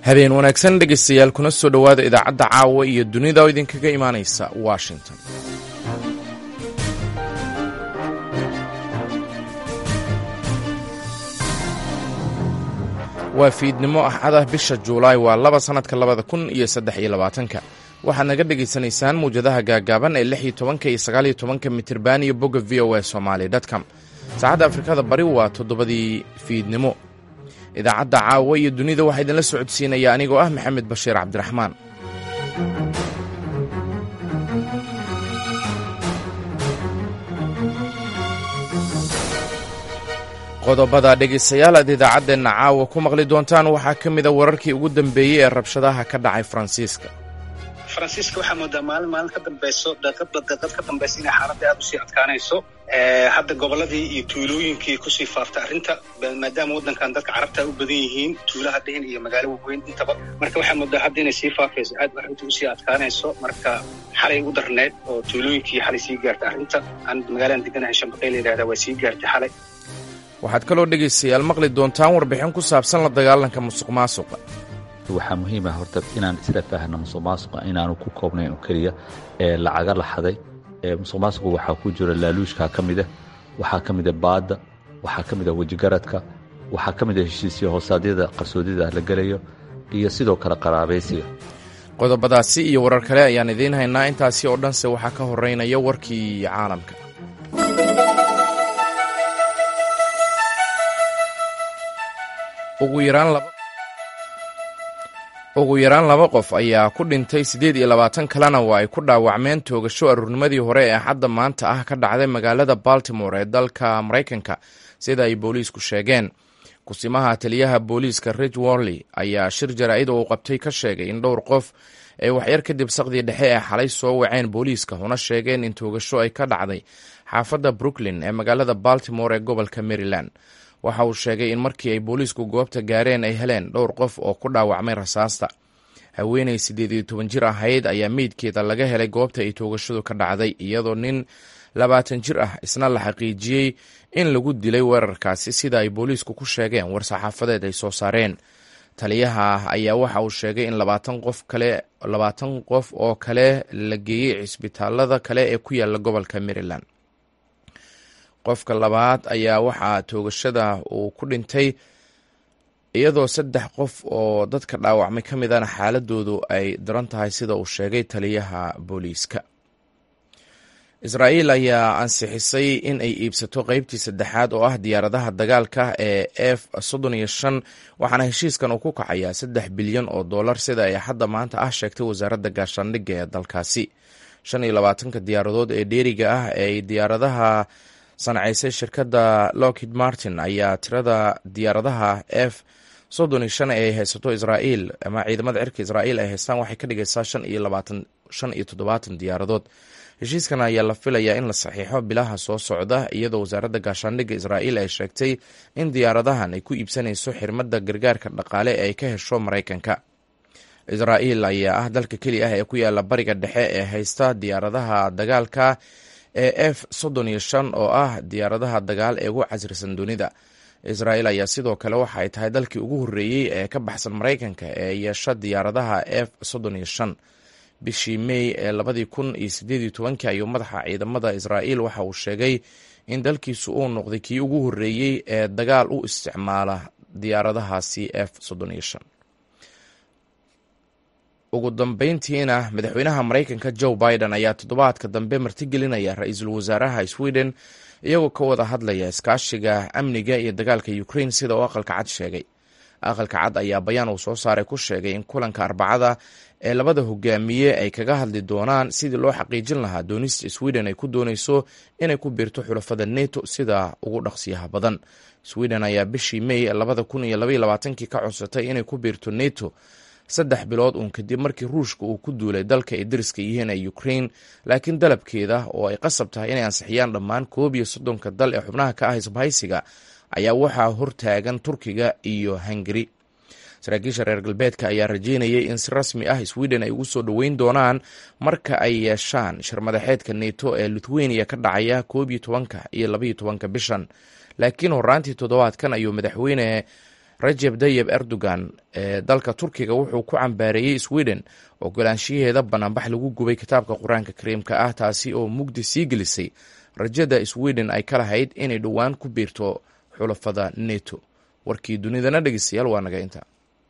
habeen wanaagsan dhegaystayaal kuna soo dhowaada idaacadda caawa iyo dunida oo idinkaga imaanaysa washington waa fiidnimo axadah bisha juulaay waa laba sannadka labada kun iyo saddex iyo labaatanka waxaad naga dhegaysanaysaan muwjadaha gaagaaban ee lix iyo tobanka iyo sagaal iyo tobanka mitirban iyo bogga v o a somali dtcom saacadda afrikada bari waa toddobadii fiidnimo idaacadda caawa iyo dunida waxaa idinla socodsiinaya anigoo ah maxamed bashiir cabdiraxmaan qodobada dhegaystayaal aad idaacaddeenna caawa ku maqli doontaan waxaa ka mida wararkii ugu dambeeyey ee rabshadaha ka dhacay faransiiska faransiiska waxaa moodaa maalin maalin ka dambayso daqiiqda daqiiqad ka dambaysa inay xaaladda aada usii adkaanayso hadda gobolladii iyo tuulooyinkii kusii faaftay arrinta maadaama waddankan dadka carabta u badan yihiin tuulaha dhihin iyo magaalo waaweyn intaba marka waxaa moodaa hadda inay sii faafayso aad arrinta usii adkaanayso marka xalay u darneed oo tuulooyinkii xalay sii gaartay arrinta aan magaaladan deganahay shambaqey la yidhahdaa waa sii gaartay xalay waxaad kaloo dhegaystayaal maqli doontaan warbixin ku saabsan la dagaalanka musuq maasuqa waxaa muhiim ah horta inaan isla faahno musuq maasuqa inaanu ku koobnayn oo keliya ee lacaga laxaday musuq maasuqu waxaa ku jira laaluushkaa ka mida waxaa ka mida baadda waxaa ka mida wejigaradka waxaa ka mida heshiisyo hoosaadyada qarsoodyada la gelayo iyo sidoo kale qaraabaysiga qodobadaasi iyo warar kale ayaan idiin haynaa intaasi oo dhanse waxaa ka horeynaya warkii caalamka ugu yaraan laba qof ayaa ku dhintay siddeed iyo labaatan kalena waa ay ku dhaawacmeen toogasho aruurnimadii hore ee xadda maanta ah ka dhacday magaalada baltimore ee dalka maraykanka sida ay booliisku sheegeen kusimaha taliyaha booliiska rich worley ayaa shir jaraa'id oo uu qabtay ka sheegay in dhowr qof ay waxyar kadib saqdii dhexe ee xalay soo waceen booliiska una sheegeen in toogasho ay ka dhacday xaafadda brooklyn ee magaalada baltimore ee gobolka maryland waxa uu sheegay in markii ay booliisku goobta gaareen ay heleen dhowr qof oo ku dhaawacmay rasaasta haweenay siddeed iyo toban jir ahayd ayaa meydkeeda laga helay goobta ay toogashadu ka dhacday iyadoo nin labaatan jir ah isna la xaqiijiyey in lagu dilay weerarkaasi sida ay booliisku ku sheegeen war saxaafadeed ay soo saareen taliyaha ayaa waxa uu sheegay in labaatan qof kale labaatan qof oo kale la geeyey cisbitaalada kale ee ku yaala gobolka maryland qofka labaad ayaa waxaa toogashada uu ku dhintay iyadoo saddex qof oo dadka dhaawacmay ka midana xaaladoodu ay daran tahay sida uu sheegay taliyaha booliiska israa'iil ayaa ansixisay in ay iibsato qeybtii saddexaad oo ah diyaaradaha dagaalka ee f soddon iyo shan waxaana heshiiskan uu ku kacayaa saddex bilyan oo dollar sida ay hadda maanta ah sheegtay wasaaradda gaashaandhigga ee dalkaasi shan iyo labaatanka diyaaradood ee dheeriga ah ee diyaaradaha sancaysay shirkadda lockid martin ayaa tirada diyaaradaha f soddon iyo shan ay haysato israa'iil ama ciidamada cirka israa'iil ay haystaan waxay ka dhigaysaa shan iyo labaatan shan iyo toddobaatan diyaaradood heshiiskan ayaa la filayaa in la saxiixo bilaha soo socda iyadoo wasaaradda gaashaandhigga israa'iil ay sheegtay in diyaaradahan ay ku iibsanayso xirmadda gargaarka dhaqaale ee ay ka hesho maraykanka israa'iil ayaa ah dalka keli ah ee ku yaala bariga dhexe ee haysta diyaaradaha dagaalka ee f soddon iyo shan oo ah diyaaradaha dagaal ee ugu casrisan dunida israa'iil ayaa sidoo kale waxa ay tahay dalkii ugu horreeyey ee ka baxsan maraykanka ee yeesha diyaaradaha f soddon iyo shan bishii mey ee labadii kun iyo siddeed iyo tobankii ayuu madaxa ciidamada israa'iil waxa uu sheegay in dalkiisu uu noqday kii ugu horreeyey ee dagaal u isticmaala diyaaradahaasi f soddon iyo shan ugu dambeyntiina madaxweynaha maraykanka joe biden ayaa toddobaadka dambe martigelinaya ra-iisul wasaaraha sweden iyagoo ka wada hadlaya iskaashiga amniga iyo dagaalka ukraine sida uu aqalka cad sheegay aqalka cad ayaa bayaan uu soo saaray ku sheegay in kulanka arbacada ee labada hogaamiye ay kaga hadli doonaan sidii loo xaqiijin lahaa doonista sweden ay ku dooneyso inay ku biirto xulafada neto sida ugu dhaqsiyaha badan sweden ayaa bishii mey labada kun iyo labaiyo labaatankii ka codsatay inay ku biirto neto saddex bilood uun kadib markii ruushka uu ku duulay dalka ay dariska yihiin ee ukraine laakiin dalabkeeda oo ay qasab tahay inay ansixiyaan dhammaan koob iyo soddonka dal ee xubnaha ka ah isbahaysiga ayaa waxaa hortaagan turkiga iyo hungari saraakiisha reer galbeedka ayaa rajeynayay in si rasmi ah sweden ay ugu soo dhoweyn doonaan marka ay yeeshaan shirmadaxeedka neto ee lithuania ka dhacaya koob iyo tobanka iyo labaiyo tobanka bishan laakiin horaantii toddobaadkan ayuu madaxweyne rajeb dayeb erdogan ee dalka turkiga wuxuu ku cambaareeyey sweden ogolaanshiyaheeda banaanbax lagu gubay kitaabka qur-aanka kariimka ah taasi oo mugdi sii gelisay rajada sweden ay ka lahayd inay dhowaan ku biirto xulafada neto warkii dunidana dhegeystayaal waa naga inta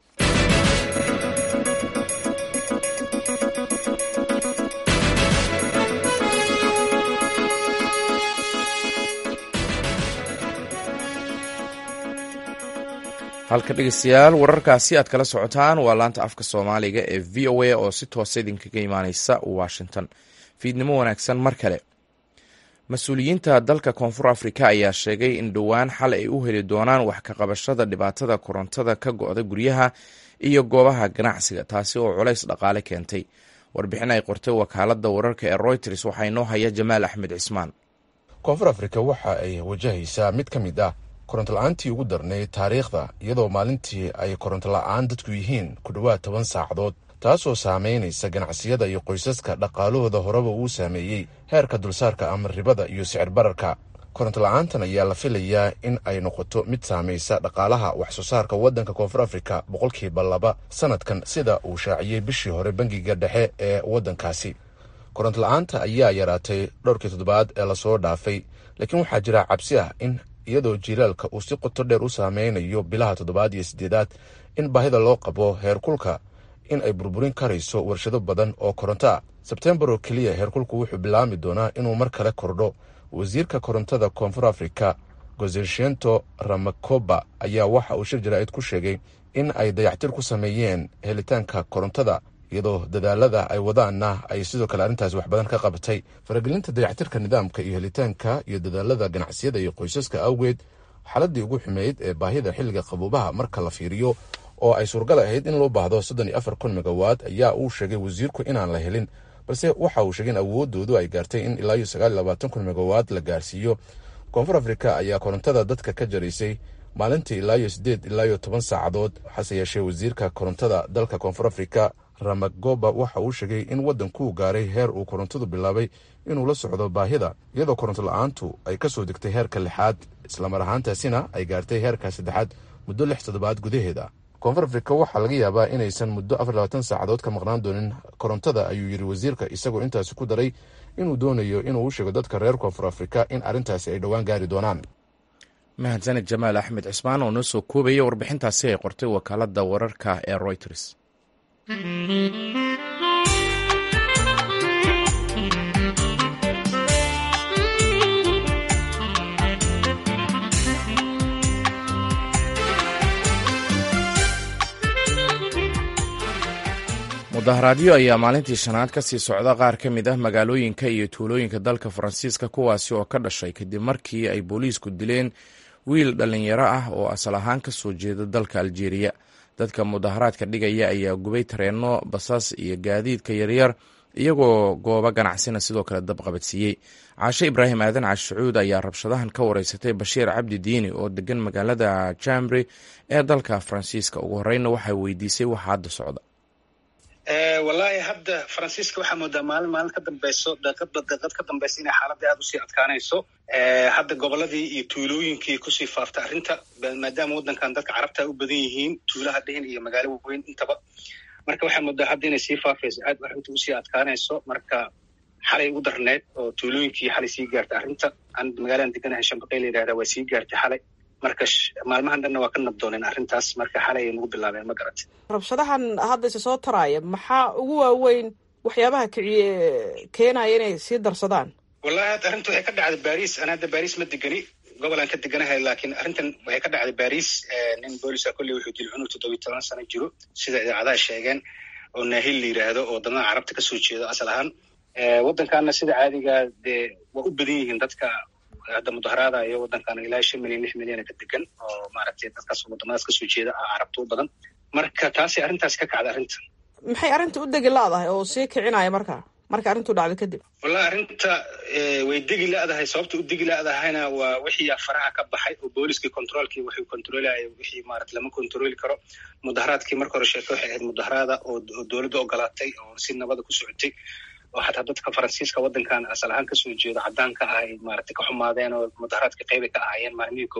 halka dhegeystayaal wararkaasi aad kala socotaan waa laanta afka soomaaliga ee v o a oo si toosa idinkaga imaaneysa washington fiidnimo wanaagsan mar kale mas-uuliyiinta dalka koonfur afrika ayaa sheegay in dhowaan xal ay u heli doonaan wax ka qabashada dhibaatada korontada ka go-da guryaha iyo goobaha ganacsiga taasi oo culays dhaqaale keentay warbixin ay qortay wakaalada wararka ee royters waxaa inoo haya jamaal axmed cismaan koonfur afrika waxa ay wajahaysaa mid ka mid ah koronto la-aantii ugu darnayd taariikhda iyadoo maalintii ay koronto la-aan dadku yihiin ku dhowaad toban saacadood taasoo saamaynaysa ganacsiyada iyo qoysaska dhaqaalahooda horeba uu saameeyey heerka dulsaarka ama ribada iyo sicir bararka koronto la-aantan ayaa la filayaa in ay noqoto mid saamaysa dhaqaalaha wax soo saarka waddanka koonfur afrika boqolkiiba laba sanadkan sida uu shaaciyey bishii hore bangiga dhexe ee waddankaasi koronto la-aanta ayaa yaraatay dhowrkii toddobaad ee lasoo dhaafay laakiin waxaa jira cabsi ah in iyadoo jiilaalka uu si qoto dheer u saameynayo bilaha toddobaad iyo siddeedaad in baahida loo qabo heerkulka in ay burburin karayso warshado badan oo koronto ah sebtembar oo keliya heerkulku wuxuu bilaami doonaa inuu mar kale kordho wasiirka korontada koonfur afrika gozeshento ramakoba ayaa waxa uu shir jaraa'id ku sheegay in ay dayactir ku sameeyeen helitaanka korontada iyadoo dadaalada ay wadaanna ay sidoo kale arrintaas wax badan ka qabatay faragelinta dayactirka nidaamka iyo helitaanka iyo dadaalada ganacsiyada iyo qoysaska awgeed xaladii ugu xumeyd ee baahida xilliga qabuubaha marka la fiiriyo oo ay suuragal ahayd in loo baahdo soddon iyo afar kun megawaad ayaa uu sheegay wasiirku inaan la helin balse waxa uu sheegay in awoodoodu ay gaartay in ilaa iyo sagaal iyo labaatan kun megawaad la gaarsiiyo koonfur afrika ayaa korontada dadka ka jaraysay maalintii ilaa iyo siddeed ilaa iyo toban saacadood hase yeeshee wasiirka korontada dalka koonfur afrika ramagoba waxa uu sheegay in waddankuu gaaray heer uu korontadu bilaabay inuu la socdo baahida iyadoo koronto la-aantu ay ka soo degtay heerka lixaad islamar ahaantaasina ay gaartay heerka saddexaad muddo lix toddobaad gudaheeda koonfur afrika waxaa laga yaabaa inaysan muddo afar labaatan saacadood ka maqnaan doonin korontada ayuu yidhi wasiirka isagoo intaasi ku daray inuu doonayo inuu u sheego dadka reer koonfur afrika in arrintaasi ay dhowaan gaari doonaan mahadsaned jamaal axmed cismaan oo noo soo koobaya warbixintaasi ay qortay wakaalada wararka ee royters mudaharaadyo ayaa maalintii shanaad ka sii socda qaar ka mid ah magaalooyinka iyo tuulooyinka dalka faransiiska kuwaasi oo ka dhashay kadib markii ay booliisku dileen wiil dhallinyaro ah oo asal ahaan ka soo jeeda dalka aljeeriya dadka mudaharaadka dhigaya ayaa gubay tareenno basas iyo gaadiidka yaryar iyagoo goobo ganacsina sidoo kale dabqabadsiiyey caashe ibraahim aadan cashucuud ayaa rabshadahan ka wareysatay bashiir cabdi diini oo degan magaalada jambri ee dalka faransiiska ugu horeyna waxay weydiisay waxa hadda socda wallaahi hadda faransiiska waxaa moodaa maalin maalin ka dambeyso daqiiqadba daqiiqad ka dambeysa inay xaaladda aada usii adkaanayso hadda gobolladii iyo tuulooyinkii kusii faaftay arrinta maadaama waddankan dadka carabta u badan yihiin tuulaha dhihin iyo magaalo weyn intaba marka waxaa moodaa hadda inay sii faafayso aad arrinta usii adkaanayso marka xalay ugu darneed oo tuulooyinkii xalay sii gaartay arrinta aan magaaladan deganahay shambaqey la yidhahda waa sii gaartay xalay marka maalmahan dhanna waa ka nabdooneen arrintaas marka xalay ay nagu bilaabeen ma garat rabshadahan hadda isi soo taraaya maxaa ugu waaweyn waxyaabaha kiciye keenaya inay sii darsadaan wallahi hadda arrinta waxay ka dhacday baris aan hadda baris ma degani gobolaan ka deganahay laakiin arrintan waxay ka dhacday baris nin boolisa kolley wuxuu dil cunug toddobiyi toban sano jiro sida idaacadaha sheegeen oo naahil la yidhaahdo oo wadamada carabta kasoo jeedo asal ahaan waddankaana sida caadiga dee waa u badan yihiin dadka hadda mudaharaada iyo waddankan ilaa shan milyan lix milyana ka degan oo maaragtay dadkaas wadamadaas kasoo jeeda ah carabta u badan marka taasi arrintaasi ka kacda arrinta maxay arrinta u degi la-dahay oo sii kicinaya marka marka arrintu dhacday kadib wallahi arrinta way degi la-dahay sababta u degi la-dahayna waa wixii faraha ka baxay oo booliskii controolkii wuxuu controlaya wixii maarata lama controli karo mudaharaadkii marka hore sheeke waxay ahayd mudaharaada oo dowladda ogolaatay oo si nabada ku socotay oo xataa dadka faransiiska waddankan asal ahaan kasoo jeedo caddaanka ah ay maaragtay ka xumaadeen oo mudaharaadka qeybay ka ahaayeen maalmihii koowaad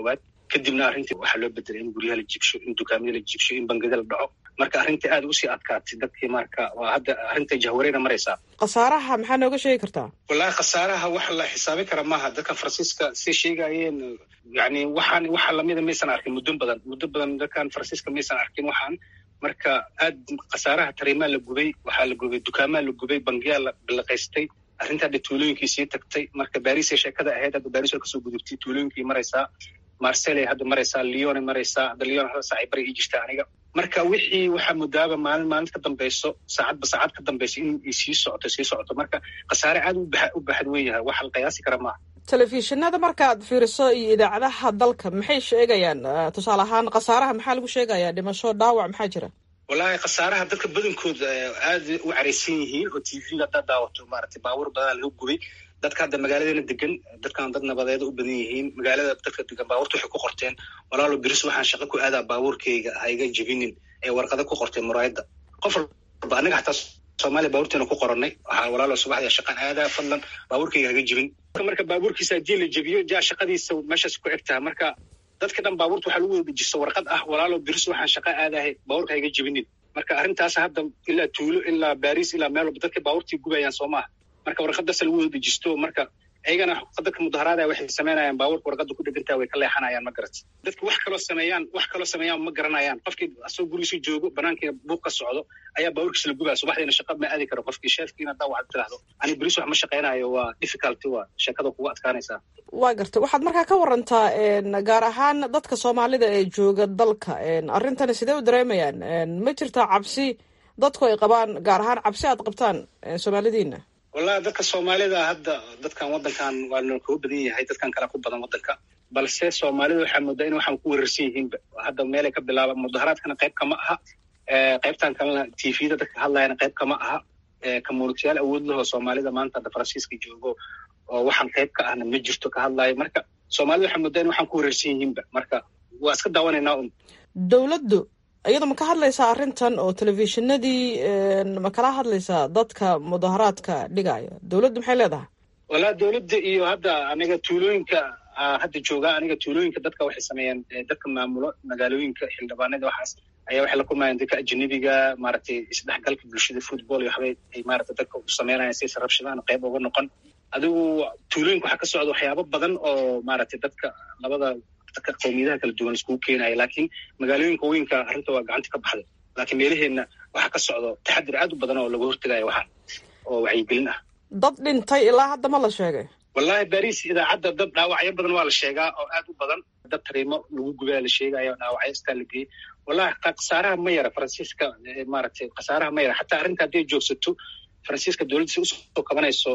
kadibna arrintii waxaa loo bedelay in guryaha la jibsho in dukaamada la jibsho in bangada la dhaco marka arrintii aad usii adkaatay dadkii marka waa hadda arrinta jahwareena maraysaa khasaaraha maxaa nooga sheegi kartaa wallahi khasaaraha wax la xisaabin kara maaha dadka faransiiska say sheegayeen yani waxaan waxa lamida maysan arkin muddo badan muddo badan dadkan faransiiska maysan arkin waxaan marka aad khasaaraha tariimaa la gubay waxaa la gubay dukaamaa la gubay bangiyaa la bilaqaystay arrinta hadda tuulooyinkii sii tagtay marka barisay sheekada ahayd hadda baris waa kasoo gudubtay tuulooyinkii maraysaa marseley hadda maraysaa leone maraysaa hadda leon hada saacay bari ii jirta aniga marka wixii waxaa mudaaba maalin maalin ka dambeyso saacadba saacad ka dambeyso in ay sii socoto sii socoto marka khasaare aad u baxad wen yahay waxa la qiyaasi kara maaha telefishinada markaad fiiriso iyo idaacadaha dalka maxay sheegayaan tusaale ahaan khasaaraha maxaa lagu sheegayaa dhimasho dhaawac maxaa jira wallahi khasaaraha dadka badankooda aad u caraysan yihiin oo t v haddaad daawato maaragtay baabuur badanaa laga gubay dadka hadda magaaladeena degan dadkan dad nabadeeda u badan yihiin magaalada dadka degan baabuurta waxay ku qorteen walaalo biris waxaan shaqo ku aadaa baabuurkayga hayga jebinin ee warqada ku qorteen muraayadda qof walba anaga xataa soomaaliya baabuurteena ku qoranay waxaa walaalo subaxda shaqaan aadaa fadlan baabuurkayga haga jebin marka baabuurkiisa haddii la jebiyo jaa shaqadiisa meeshaas ku egtaha marka dadka dhan baabuurta waxaa lagu wada dejisto warqad ah walaalo biris waxaan shaqa aadahay baabuurka hayga jebinin marka arrintaas hadda ilaa tuulo ilaa baris ilaa meel walba dadka baabuurtii gubayaan soo maaha marka warqadaas lagu wada dejisto marka ayagana dadka mudaharaada waxay samaynayaan baabuurka warqada ku dhegantaa way ka leexanayaan ma garat dadka wax kaloo sameeyaan wax kaloo sameeyaan ma garanayaan qofkii asagoo gurigiisu joogo banaankiina buuq ka socdo ayaa baabuurkiisa la gubaya subaxdiina shaqa ma aadi karo qofkii sheefkiina hadaa waxaad tiraahdo ani beris wax ma shaqaynayo waa difficulty waa sheekada kugu adkaanaysaa waa gartay waxaad markaa ka warantaa gaar ahaan dadka soomaalida ee jooga dalka arrintani sidee u dareemayaan ma jirtaa cabsi dadku ay qabaan gaar ahaan cabsi aad qabtaan soomaalidiina wallahi dadka soomaalida hadda dadkan waddankan waa noo koo badan yahay dadkan kale ku badan waddanka balse soomaalida waxaa moodaa in waxaan ku weerarsan yihiinba hadda meelay ka bilaaba mudaharaadkana qayb kama aha qaybtan kalena t v-da dadka hadlayana qayb kama aha communitiyaal awood lahoo soomaalida maanta hadda faransiiska joogo oo waxaan qayb ka ahna ma jirto ka hadlaayo marka soomaalida waxaa moodaa in waxaan ku weerarsan yihiinba marka waa iska daawanaynaa un dowladdu iyada ma ka hadlaysaa arrintan oo telefishinadii ma kala hadlaysaa dadka mudaharaadka dhigaya dowladdu maxay leedahay walaa dowladda iyo hadda aniga tuulooyinka hadda joogaa aniga tuulooyinka dadka waxay sameeyeen dadka maamulo magaalooyinka xildhibaanada waxaas ayaa waxay la kulmayaan dadka ajanabiga maaragtay isdhexgalka bulshada football iyo waxbay ay maaragtay dadka u sameynayaan si rabshadaan qayb uga noqon adigu tuulooyinka waxaa ka socda waxyaabo badan oo maaragtay dadka labada dadka qowmiyadaha kala duwan iskugu keenaya laakiin magaalooyinka weynka arrinta waa gacanta ka baxday laakiin meelaheenna waxaa ka socdo taxadir aad u badan oo laga hortegayo waxaan oo wacyigelin ah dad dhintay ilaa hadda ma la sheegay wallahi baris idaacadda dad dhaawacyo badan waa la sheegaa oo aad u badan dad tariimo lagu gubaa la sheegayo dhaawacyo istaa la geeyey wallahi khasaaraha ma yara faransiiska maaragtay khasaaraha ma yara xataa arrinta hadday joogsato faransiiska dowladda si usoo kabanayso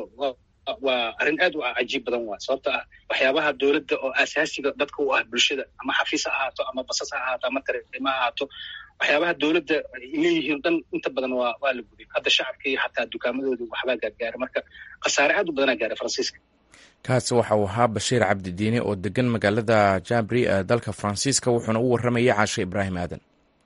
waa arrin aad u cajiib badan waa sababta ah waxyaabaha dowladda oo asaasiga dadka u ah bulshada ama xafiis ha ahaato ama basas ha ahaato ama tariimo ha ahaato waxyaabaha dowladda leeyihiin dhan inta badan waa waa la gubay hadda shacabka iyo xataa dukaamadooda waxbaa gaargaaray marka khasaare aad u badanaa gaaray faransiiska kaasi waxa uu ahaa bashiir cabdidiine oo degan magaalada jabri ee dalka faransiiska wuxuuna u warramayay caashe ibraahim aadan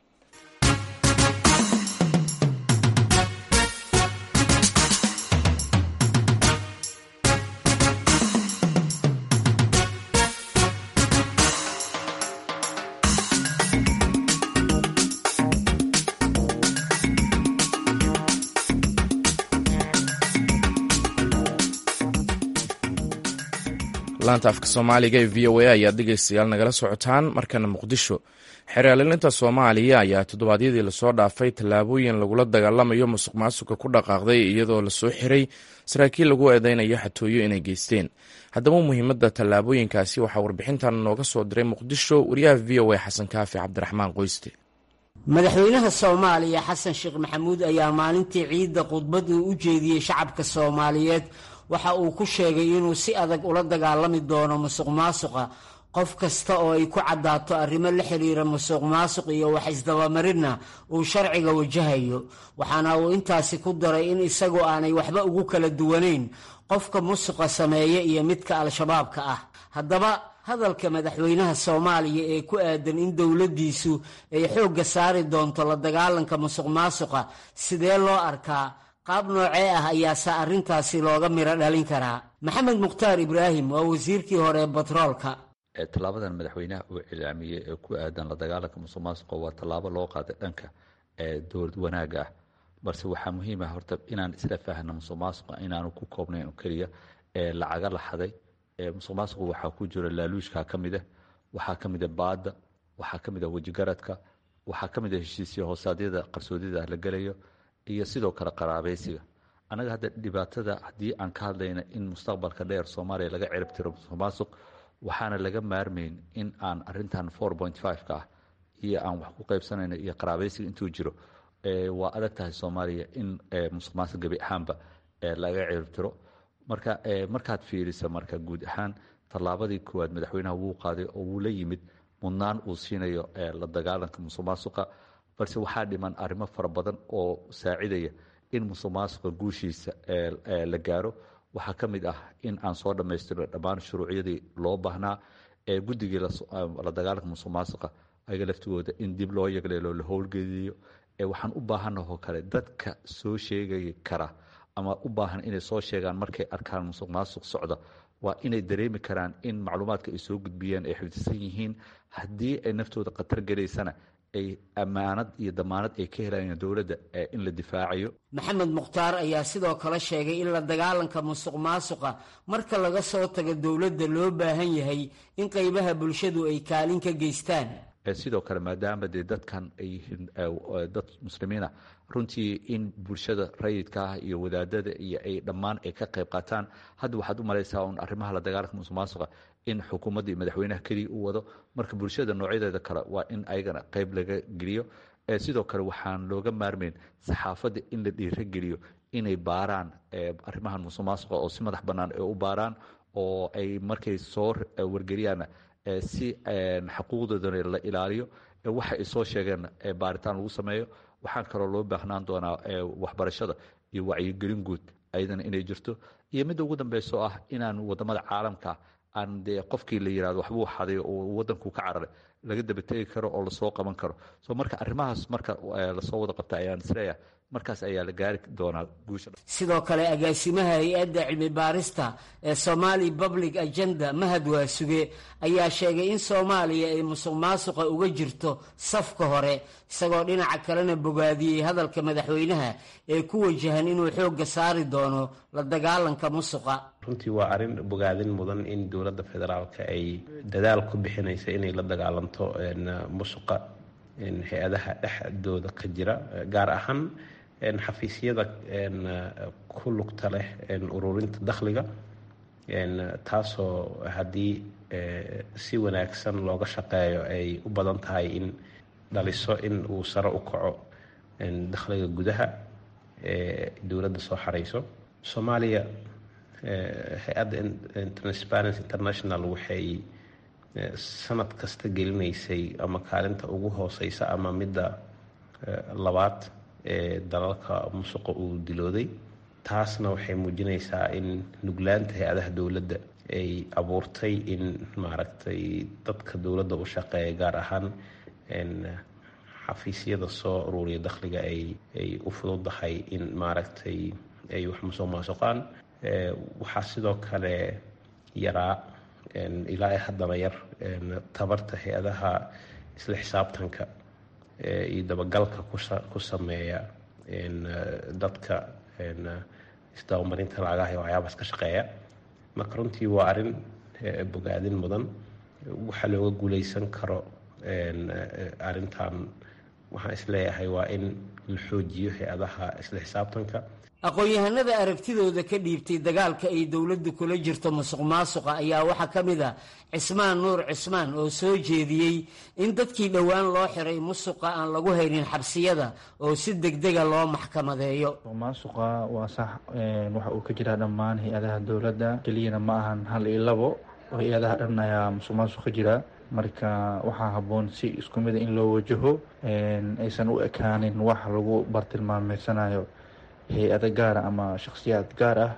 laanta afka soomaaliga ee v o a ayaad dhegeystayaal nagala socotaan markana muqdisho xeeraalinta soomaaliya ayaa toddobaadyadii lasoo dhaafay tallaabooyin lagula dagaalamayo musuq maasuqa ku dhaqaaqday iyadoo lasoo xiray saraakiil lagu eedeynayo xatooyo inay geysteen haddaba muhiimadda tallaabooyinkaasi waxaa warbixintan nooga soo diray muqdisho wariyaha v o a xasan kaafi cabdiraxmaan qoyste madaxweynaha soomaaliya xasan sheekh maxamuud ayaa maalintii ciidda khudbad uu u jeediyey shacabka soomaaliyeed waxa uu ku sheegay inuu si adag ula dagaalami doono musuq maasuqa qof kasta oo ay ku caddaato arrimo la xiriira musuq maasuq iyo wax isdabamarinna uu sharciga wajahayo waxaana uu intaasi ku daray in isagoo aanay waxba ugu kala duwanayn qofka musuqa sameeya iyo midka al-shabaabka ah haddaba hadalka madaxweynaha soomaaliya ee ku aadan in dowladdiisu ay xoogga saari doonto la dagaalanka musuq maasuqa sidee loo arkaa qaab noocee ah ayaase arrintaasi looga miro dhalin karaa maxamed mukhtaar ibraahim waa wasiirkii hore ee batroolka tallaabadan madaxweynaha uu cilaamiyey ee ku aadan la dagaalanka musuq maasuqa waa tallaabo loo qaaday dhanka dowlad wanaaga ah balse waxaa muhiim ah horta inaan isla faahno musuq maasuqa inaanu ku koobnayn oo keliya lacaga la xaday musuq maasuqa waxaa ku jira laaluushka ka mid ah waxaa ka mid a baadda waxaa ka mid a wejigaradka waxaa ka mid a heshiisya hoosaadyada qarsoodyada la gelayo iyo sidoo kale qaraabeysiga annaga hadda dhibaatada haddii aan ka hadlayna in mustaqbalka dheer soomaaliya laga cirib tiro musuq maasuq waxaana laga maarmayn in aan arintan four point five-ka ah iyo aan wax ku qaybsanayno iyo qaraabeysiga intuu jiro waa adag tahay soomaaliya in musuq maasuq gebi ahaanba laga cirib tiro marka markaad fiirisa marka guud ahaan tallaabadii koowaad madaxweynaha wuu qaaday oo wuu la yimid mudnaan uu siinayo la dagaalanka musuq maasuqa balse waxaa dhiman arrimo fara badan oo saacidaya in musuq maasuqa guushiisa la gaaro waxaa ka mid ah in aan soo dhammaystirno dhammaan shuruucyadii loo baahnaa ee guddigii la dagaalanka musuq maasuqa ayaga laftigooda in dib loo yagleelo la howlgeliyo waxaan u baahanahoo kale dadka soo sheegay kara ama u baahan inay soo sheegaan markay arkaan musuq maasuq socda waa inay dareemi karaan in macluumaadka ay soo gudbiyeen ay xifdisan yihiin haddii ay naftooda khatar gelaysana ay ammaanad iyo damaanad ay ka helayaan dowladda in la difaacayo maxamed mukhtaar ayaa sidoo kale sheegay in la dagaalanka musuq maasuqa marka laga soo tago dowladda loo baahan yahay in qaybaha bulshadu ay kaalin ka geystaan sidoo kale maadaama dee dadkan ay yihiin dad muslimiina runtii in bulshada rayidka ah iyo wadaadada iyo ay dhammaan ay ka qayb qaataan hadda waxaad u malaysaa un arrimaha la dagaalanka musuq maasuqa in xukuumadda iyo madaxweynaha keliya u wado marka bulshada noocyadeeda kale waa in ayagana qayb laga geliyo sidoo kale waxaan looga maarmayn saxaafadda in la dhiirageliyo inay baaraan arrimahan musuq maasuqa oo si madax bannaan ay u baaraan oo ay markay soo wargeliyaana si xaquuqdoodana la ilaaliyo waxa ay soo sheegeen baaritaan lagu sameeyo waxaan kaloo loo baahnaan doonaa waxbarashada iyo wacyigelin guud ayadana inay jirto iyo midda ugu dambeyso ah inaan wadamada caalamka aan dee qofkii la yirahdo waxbuu xaday oo wadanku ka cararay laga dabategi karo oo lasoo qaban karo so marka arrimahaas marka lasoo wada qabta ayaan isleeyahay markaas ayaa la gaari doonaa guusha sidoo kale agaasimaha hay-adda cilmi baarista ee somali public agenda mahad waasuge ayaa sheegay in soomaaliya ay musuq maasuqa uga jirto safka hore isagoo dhinaca kalena bogaadiyey hadalka madaxweynaha ee ku wajahan inuu xoogga saari doono la dagaalanka musuqa runtii waa arrin bogaadin mudan in dowladda federaalka ay dadaal ku bixinaysa inay la dagaalanto musuqa hay-adaha dhexdooda ka jira gaar ahaan xafiisyada ku lugta leh ururinta dakhliga taasoo haddii si wanaagsan looga shaqeeyo ay u badan tahay in dhaliso in uu sare u kaco dakhliga gudaha ee dowladda soo xarayso soomaaliya hay-adda transparency international waxay sanad kasta gelinaysay ama kaalinta ugu hooseysa ama midda labaad ee dalalka musuqa uu dilooday taasna waxay muujinaysaa in nuglaanta hay-adaha dowladda ay abuurtay in maaragtay dadka dowladda u shaqeeya gaar ahaan xafiisyada soo ururiya dakhliga ay ay u fududahay in maaragtay ay wax musuq maasuqaan waxaa sidoo kale yaraa ilaa haddana yar tabarta hay-adaha isla xisaabtanka iyo dabagalka ku sameeya dadka isdabamarinta lacagaha iyo waxyaabaas ka shaqeeya marka runtii waa arrin bogaadin mudan waxaa looga guuleysan karo arrintan waxaan isleeyahay waa in la xoojiyo hay-adaha isla xisaabtanka aqoon-yahanada aragtidooda ka dhiibtay dagaalka ay dowladdu kula jirto musuq maasuqa ayaa waxaa ka mid ah cismaan nuur cismaan oo soo jeediyey in dadkii dhowaan loo xiray musuqa aan lagu haynin xabsiyada oo si degdega loo maxkamadeeyo maasuqa waa sax waxa uu ka jiraa dhammaan hay-adaha dowladda keliyana ma ahan hal iyo labo oo hay-adaha dhan ayaa musuq maasuq ka jira marka waxaa habboon si isku mida in loo wajaho aysan u ekaanin wax lagu bartilmaameysanayo hay-ado gaara ama shakhsiyaad gaar ah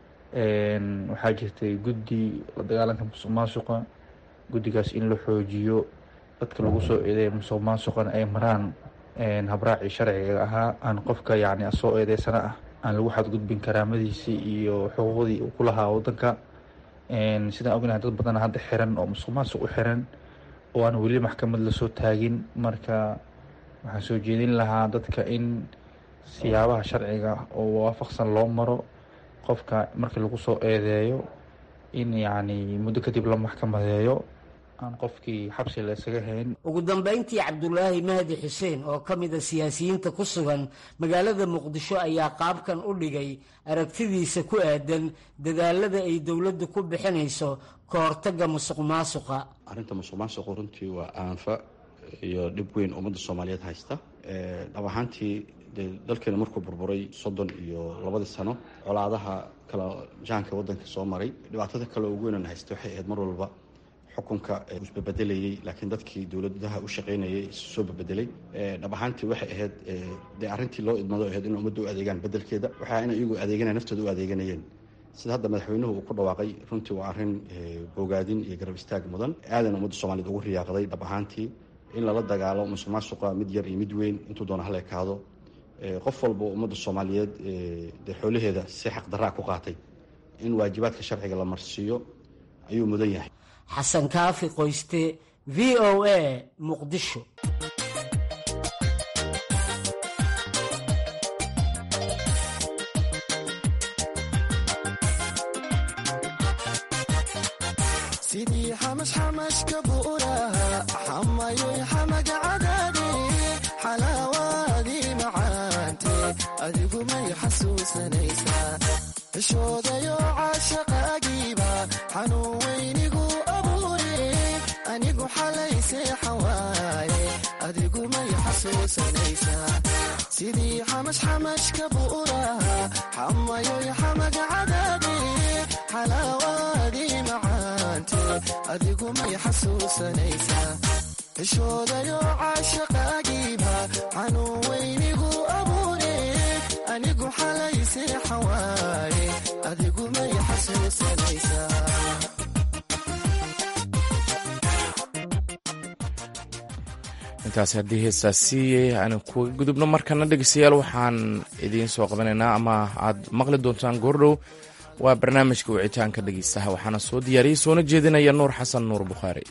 waxaa jirtay guddi la dagaalanka musuq maasuqa guddigaas in la xoojiyo dadka lagu soo eedeeya musuq maasuqana ay maraan habraacii sharciga ahaa aan qofka yacni soo eedeysana ah aan lagu xadgudbin karaamadiisii iyo xuquuqdii uu ku lahaa waddanka sidaan ognahay dad badan hadda xiran oo musuq maasuq u xiran oo aan weli maxkamad lasoo taagin marka waxaan soo jeedin lahaa dadka in siyaabaha sharciga oo waafaqsan loo maro qofka markii lagu soo eedeeyo in yacni muddo kadib la maxkamadeeyo aan qofkii xabsi la isaga hayn ugu dambeyntii cabdulaahi mahdi xuseen oo ka mid a siyaasiyiinta ku sugan magaalada muqdisho ayaa qaabkan u dhigay aragtidiisa ku aadan dadaalada ay dowladdu ku bixinayso ka hortagga musuq maasuqa arrinta musuq maasuqu runtii waa aanfa iyo dhib weyn ummadda soomaaliyeed haysta dhab ahaantii dee dalkeena markuu burburay soddon iyo labadii sano colaadaha kala jahanka waddanka soo maray dhibaatada kale ugu weynaan haysta waxay ahayd mar walba xukunka isbabedelayey laakiin dadkii dowladaha u shaqaynayay soo babedelay dhab ahaantii waxay ahayd dee arrintii loo idmado ahayd in ummadda u adeegaan bedelkeeda waxaa ina iyagu adeeganaya naftooda u adeeganayeen sida hadda madaxweynuhu uu ku dhawaaqay runtii waa arrin bogaadin iyo garab istaag mudan aadan ummadda soomaaliyed ugu riyaaqday dhab ahaantii in lala dagaalo musuq maasuqa mid yar iyo mid weyn intuu doona hal ekaado qof walba ummadda soomaaliyeed dee xoolaheeda si xaqdaraa ku qaatay in waajibaadka sharciga la marsiiyo ayuu mudan yahay xasan kaafi qoyste v o a muqdisho sidii xamashxamashka buuraha xamayoy xamaga cadaade xalaawaadii macaante adigu may xasuusanaysaa cishoodayo caashaqaagiiba xanuun weynigu abuure anigu xalay seexan waaye adigu may xasuusanaysaa sidii xamashxamashka buuraha xamayoy xamaga cadaade xalaawaadii macaante adigu may xasuusanaysaa cishoodayo caashaqaagiiba xanuun weynigu abuure anigu xalay seexan waaye adigu may xasuusanaysaa intaasi haddii heestaasi aanu kuga gudubno markana dhegeystayaal waxaan idiin soo qabanaynaa ama aad maqli doontaan goordhow waa barnaamijka wicitaanka dhegeystaha waxaana soo diyaariyey soona jeedinaya nuur xasan nuur bukhaari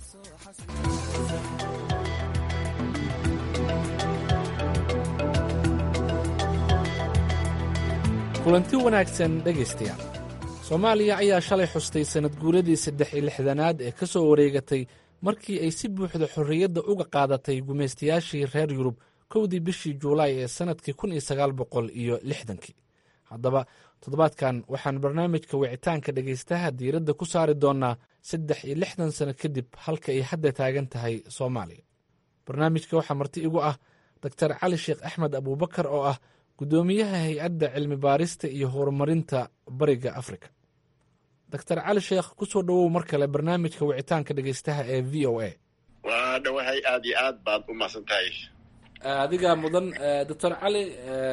kulanti wanaagsan dhegaystayaal soomaaliya ayaa shalay xustay sannad guuradii saddex iyo lixdanaad ee ka soo wareegatay markii ay si buuxda xorriyadda uga qaadatay gumaystayaashii reer yurub kowdii bishii juulaay ee sannadkii kun iyo sagaal boqol iyo lixdankii haddaba toddobaadkan waxaan barnaamijka wicitaanka dhegaystaha diiradda ku saari doonnaa saddex iyo lixdan sano kadib halka ay hadda taagan tahay soomaaliya barnaamijka waxaa marti igu ah doktar cali sheekh axmed abuubakar oo ah guddoomiyaha hay-adda cilmi baarista iyo horumarinta bariga afrika doctor cali sheekh ku soo dhowow mar kale barnaamijka wicitaanka dhegeystaha ee v o a waa dhawahay aad iyo aad baad u mahadsan tahay adigaa mudan doctor cali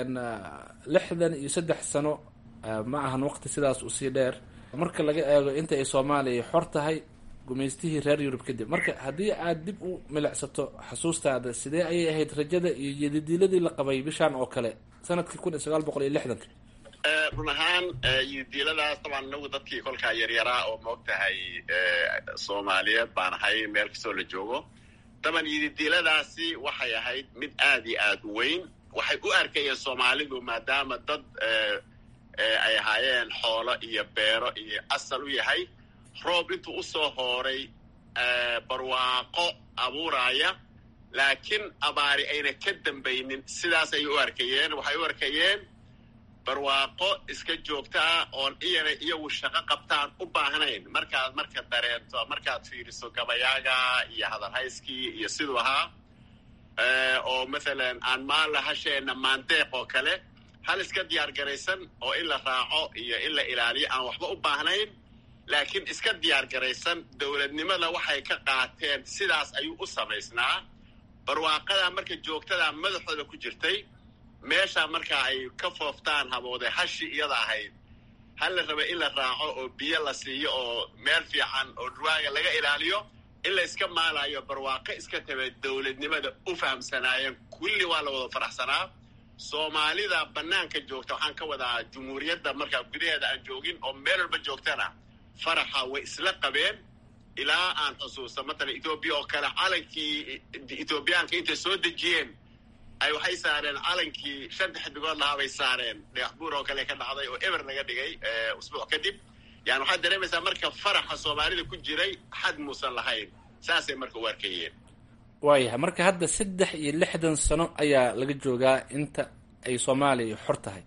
lixdan iyo saddex sano ma ahan waqti sidaas usii dheer marka laga eego inta ay soomaaliya xor tahay gumaystihii reer yurub kadib marka haddii aad dib u milicsato xasuustaada sidee ayay ahayd rajada iyo yadidiiladii la qabay bishaan oo kale sanadkii kun iyo sagaal boqol iyo lixdanka run ahaan yidiiladaas dabaan inagu dadkii kolkaa yaryaraa oo maog tahay soomaaliyeed baan ahay meel kastoo la joogo daban yididiiladaasi waxay ahayd mid aad iyo aad u weyn waxay u arkayeen soomaalidu maadaama dad ay ahaayeen xoolo iyo beero iyo asal u yahay roob intuu usoo hooray barwaaqo abuuraya laakiin abaari ayna ka dambaynin sidaas ayay u arkayeen waxay u arkayeen barwaaqo iska joogta ah oon iyana iyagu shaqo qabtaan u baahnayn markaad marka dareento markaad fiiriso gabayaaga iyo hadalhayskii iyo siduu ahaa oo mathalan aan maalla hasheena maandeeq oo kale hal iska diyaar garaysan oo in la raaco iyo in la ilaaliyo aan waxba u baahnayn laakiin iska diyaar garaysan dowladnimada waxay ka qaateen sidaas ayuu u samaysnaa barwaaqadaa marka joogtadaa madaxooda ku jirtay meeshaa markaa ay ka fooftaan habooday hashi iyada ahayd hal la raba in la raaco oo biyo la siiyo oo meel fiican oo dhurwaaga laga ilaaliyo in la iska maalayo barwaaqo iska tabe dowladnimada u fahamsanaayeen kulli waa la wada faraxsanaa soomaalida bannaanka joogta waxaan ka wadaa jumhuuriyadda markaa gudaheeda aan joogin oo meel walba joogtana faraxa way isla qabeen ilaa aan xusuusta matalan ethoobiya oo kale calankii ethoobiyaanka intay soo dejiyeen ay waxay saareen calankii shanta xidigood lahaa bay saareen dhagax buur oo kale ka dhacday oo eber laga dhigay usbuuc kadib yani waxaad dareemaysaa marka faraxa soomaalida ku jiray xad muusan lahayn saasay marka u arkayeen waayahay marka hadda saddex iyo lixdan sano ayaa laga joogaa inta ay soomaaliya xor tahay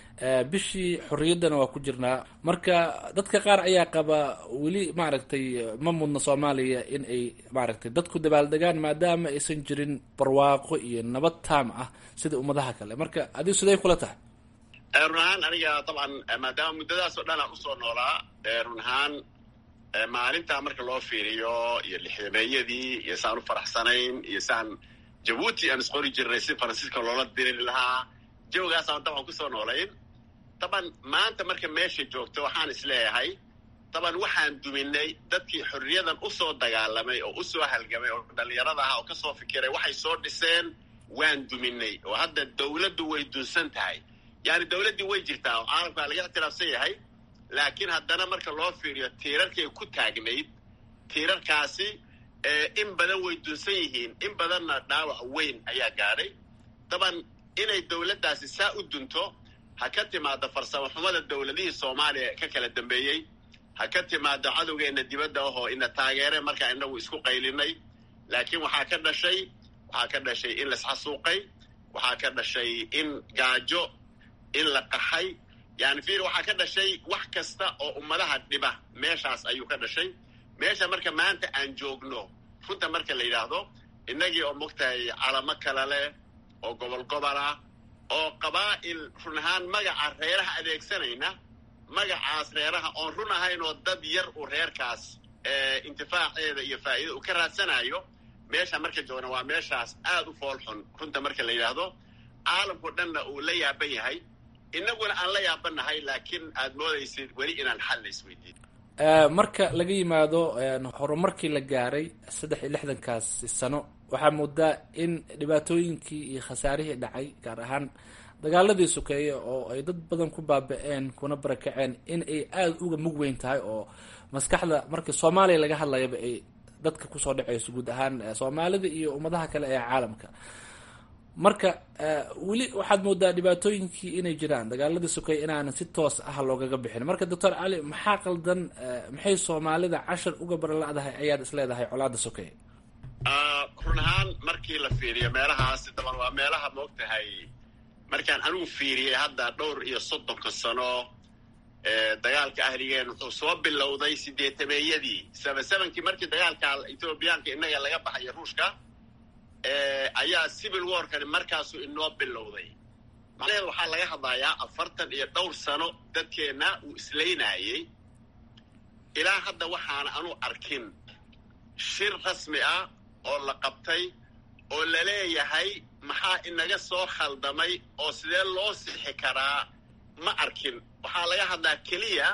bishii xorriyaddana waa ku jirnaa marka dadka qaar ayaa qaba weli maaragtay ma mudna soomaaliya in ay maaragtay dadku dabaaldegaan maadaama aysan jirin barwaaqo iyo nabad taam ah sida ummadaha kale marka adigu siday kula tahay run ahaan aniga dabcan maadaama muddadaas oo dhan aan usoo noolaa run ahaan maalintaa marka loo fiiriyo iyo lixdameeyadii iyo saan u faraxsanayn iyo saan jabuuti aan isqori jirnay si faransiiska loola diriri lahaa jawgaasaan dabcan kusoo noolayn daban maanta marka meesha joogto waxaan isleeyahay daban waxaan duminay dadkii xorriyadan usoo dagaalamay oo usoo halgamay oo dhallinyarada aha oo kasoo fikiray waxay soo dhiseen waan duminay oo hadda dawladdu way dunsan tahay yani dawladdii way jirtaa oo caalamkaa laga ictiraafsan yahay laakiin haddana marka loo fiiriyo tiirarkay ku taagnayd tiirarkaasi in badan way dunsan yihiin in badanna dhaawac weyn ayaa gaadhay daban inay dawladdaasi saa u dunto ha ka timaado farsamo xumada dawladihii soomaaliya ka kala dambeeyey ha ka timaado cadowgeenna dibadda ahoo ina taageere markaa inagu isku qaylinay laakiin waxaa ka dhashay waxaa ka dhashay in laisxasuuqay waxaa ka dhashay in gaajo in la qaxay yani fiir waxaa ka dhashay wax kasta oo ummadaha dhiba meeshaas ayuu ka dhashay meesha marka maanta aan joogno runta marka la yidhaahdo innagii oo mogtahay calamo kale leh oo gobol gobol ah oo qabaa'il run ahaan magaca reeraha adeegsanayna magacaas reeraha oon run ahayn oo dad yar uu reerkaas intifaaceeda iyo faa'iida uu ka raadsanayo meesha marka joogna waa meeshaas aad u fool xun runta marka la yidhaahdo caalamkao dhanna uu la yaaban yahay inaguna aan la yaabanahay laakiin aad moodaysid weli inaan xal la isweydiin marka laga yimaado horumarkii la gaaray saddex iyo lixdankaasi sano waxaa moodaa in dhibaatooyinkii iyo khasaarihii dhacay gaar ahaan dagaaladii sokeeye oo ay dad badan ku baaba-een kuna barakaceen in ay aada uga mug weyn tahay oo maskaxda markii soomaaliya laga hadlayaba ay dadka kusoo dhacayso guud ahaan soomaalida iyo ummadaha kale ee caalamka marka weli waxaad moodaa dhibaatooyinkii inay jiraan dagaaladii sokeeye inaanan si toos ah loogaga bixin marka doctor cali maxaa qaldan maxay soomaalida cashar uga barla-dahay ayaad isleedahay colaada sokeeye run ahaan markii la fiiriyo meelahaasi daban waa meelaha moogtahay markaan anigu fiiriyey hadda dhowr iyo soddonka sano dagaalka ahligeen wuxuu soo bilowday sideetameeyadii saba sebankii markii dagaalka ethoobiyaanka innaga laga baxayo ruushka ayaa civil warkani markaasuu inoo bilowday macnaheedu waxaa laga hadlayaa afartan iyo dhowr sano dadkeenna uu islaynaayey ilaa hadda waxaana anu arkin shir rasmi ah oo la qabtay oo la leeyahay maxaa inaga soo khaldamay oo sidee loo sixi karaa ma arkin waxaa laga hadlaa keliya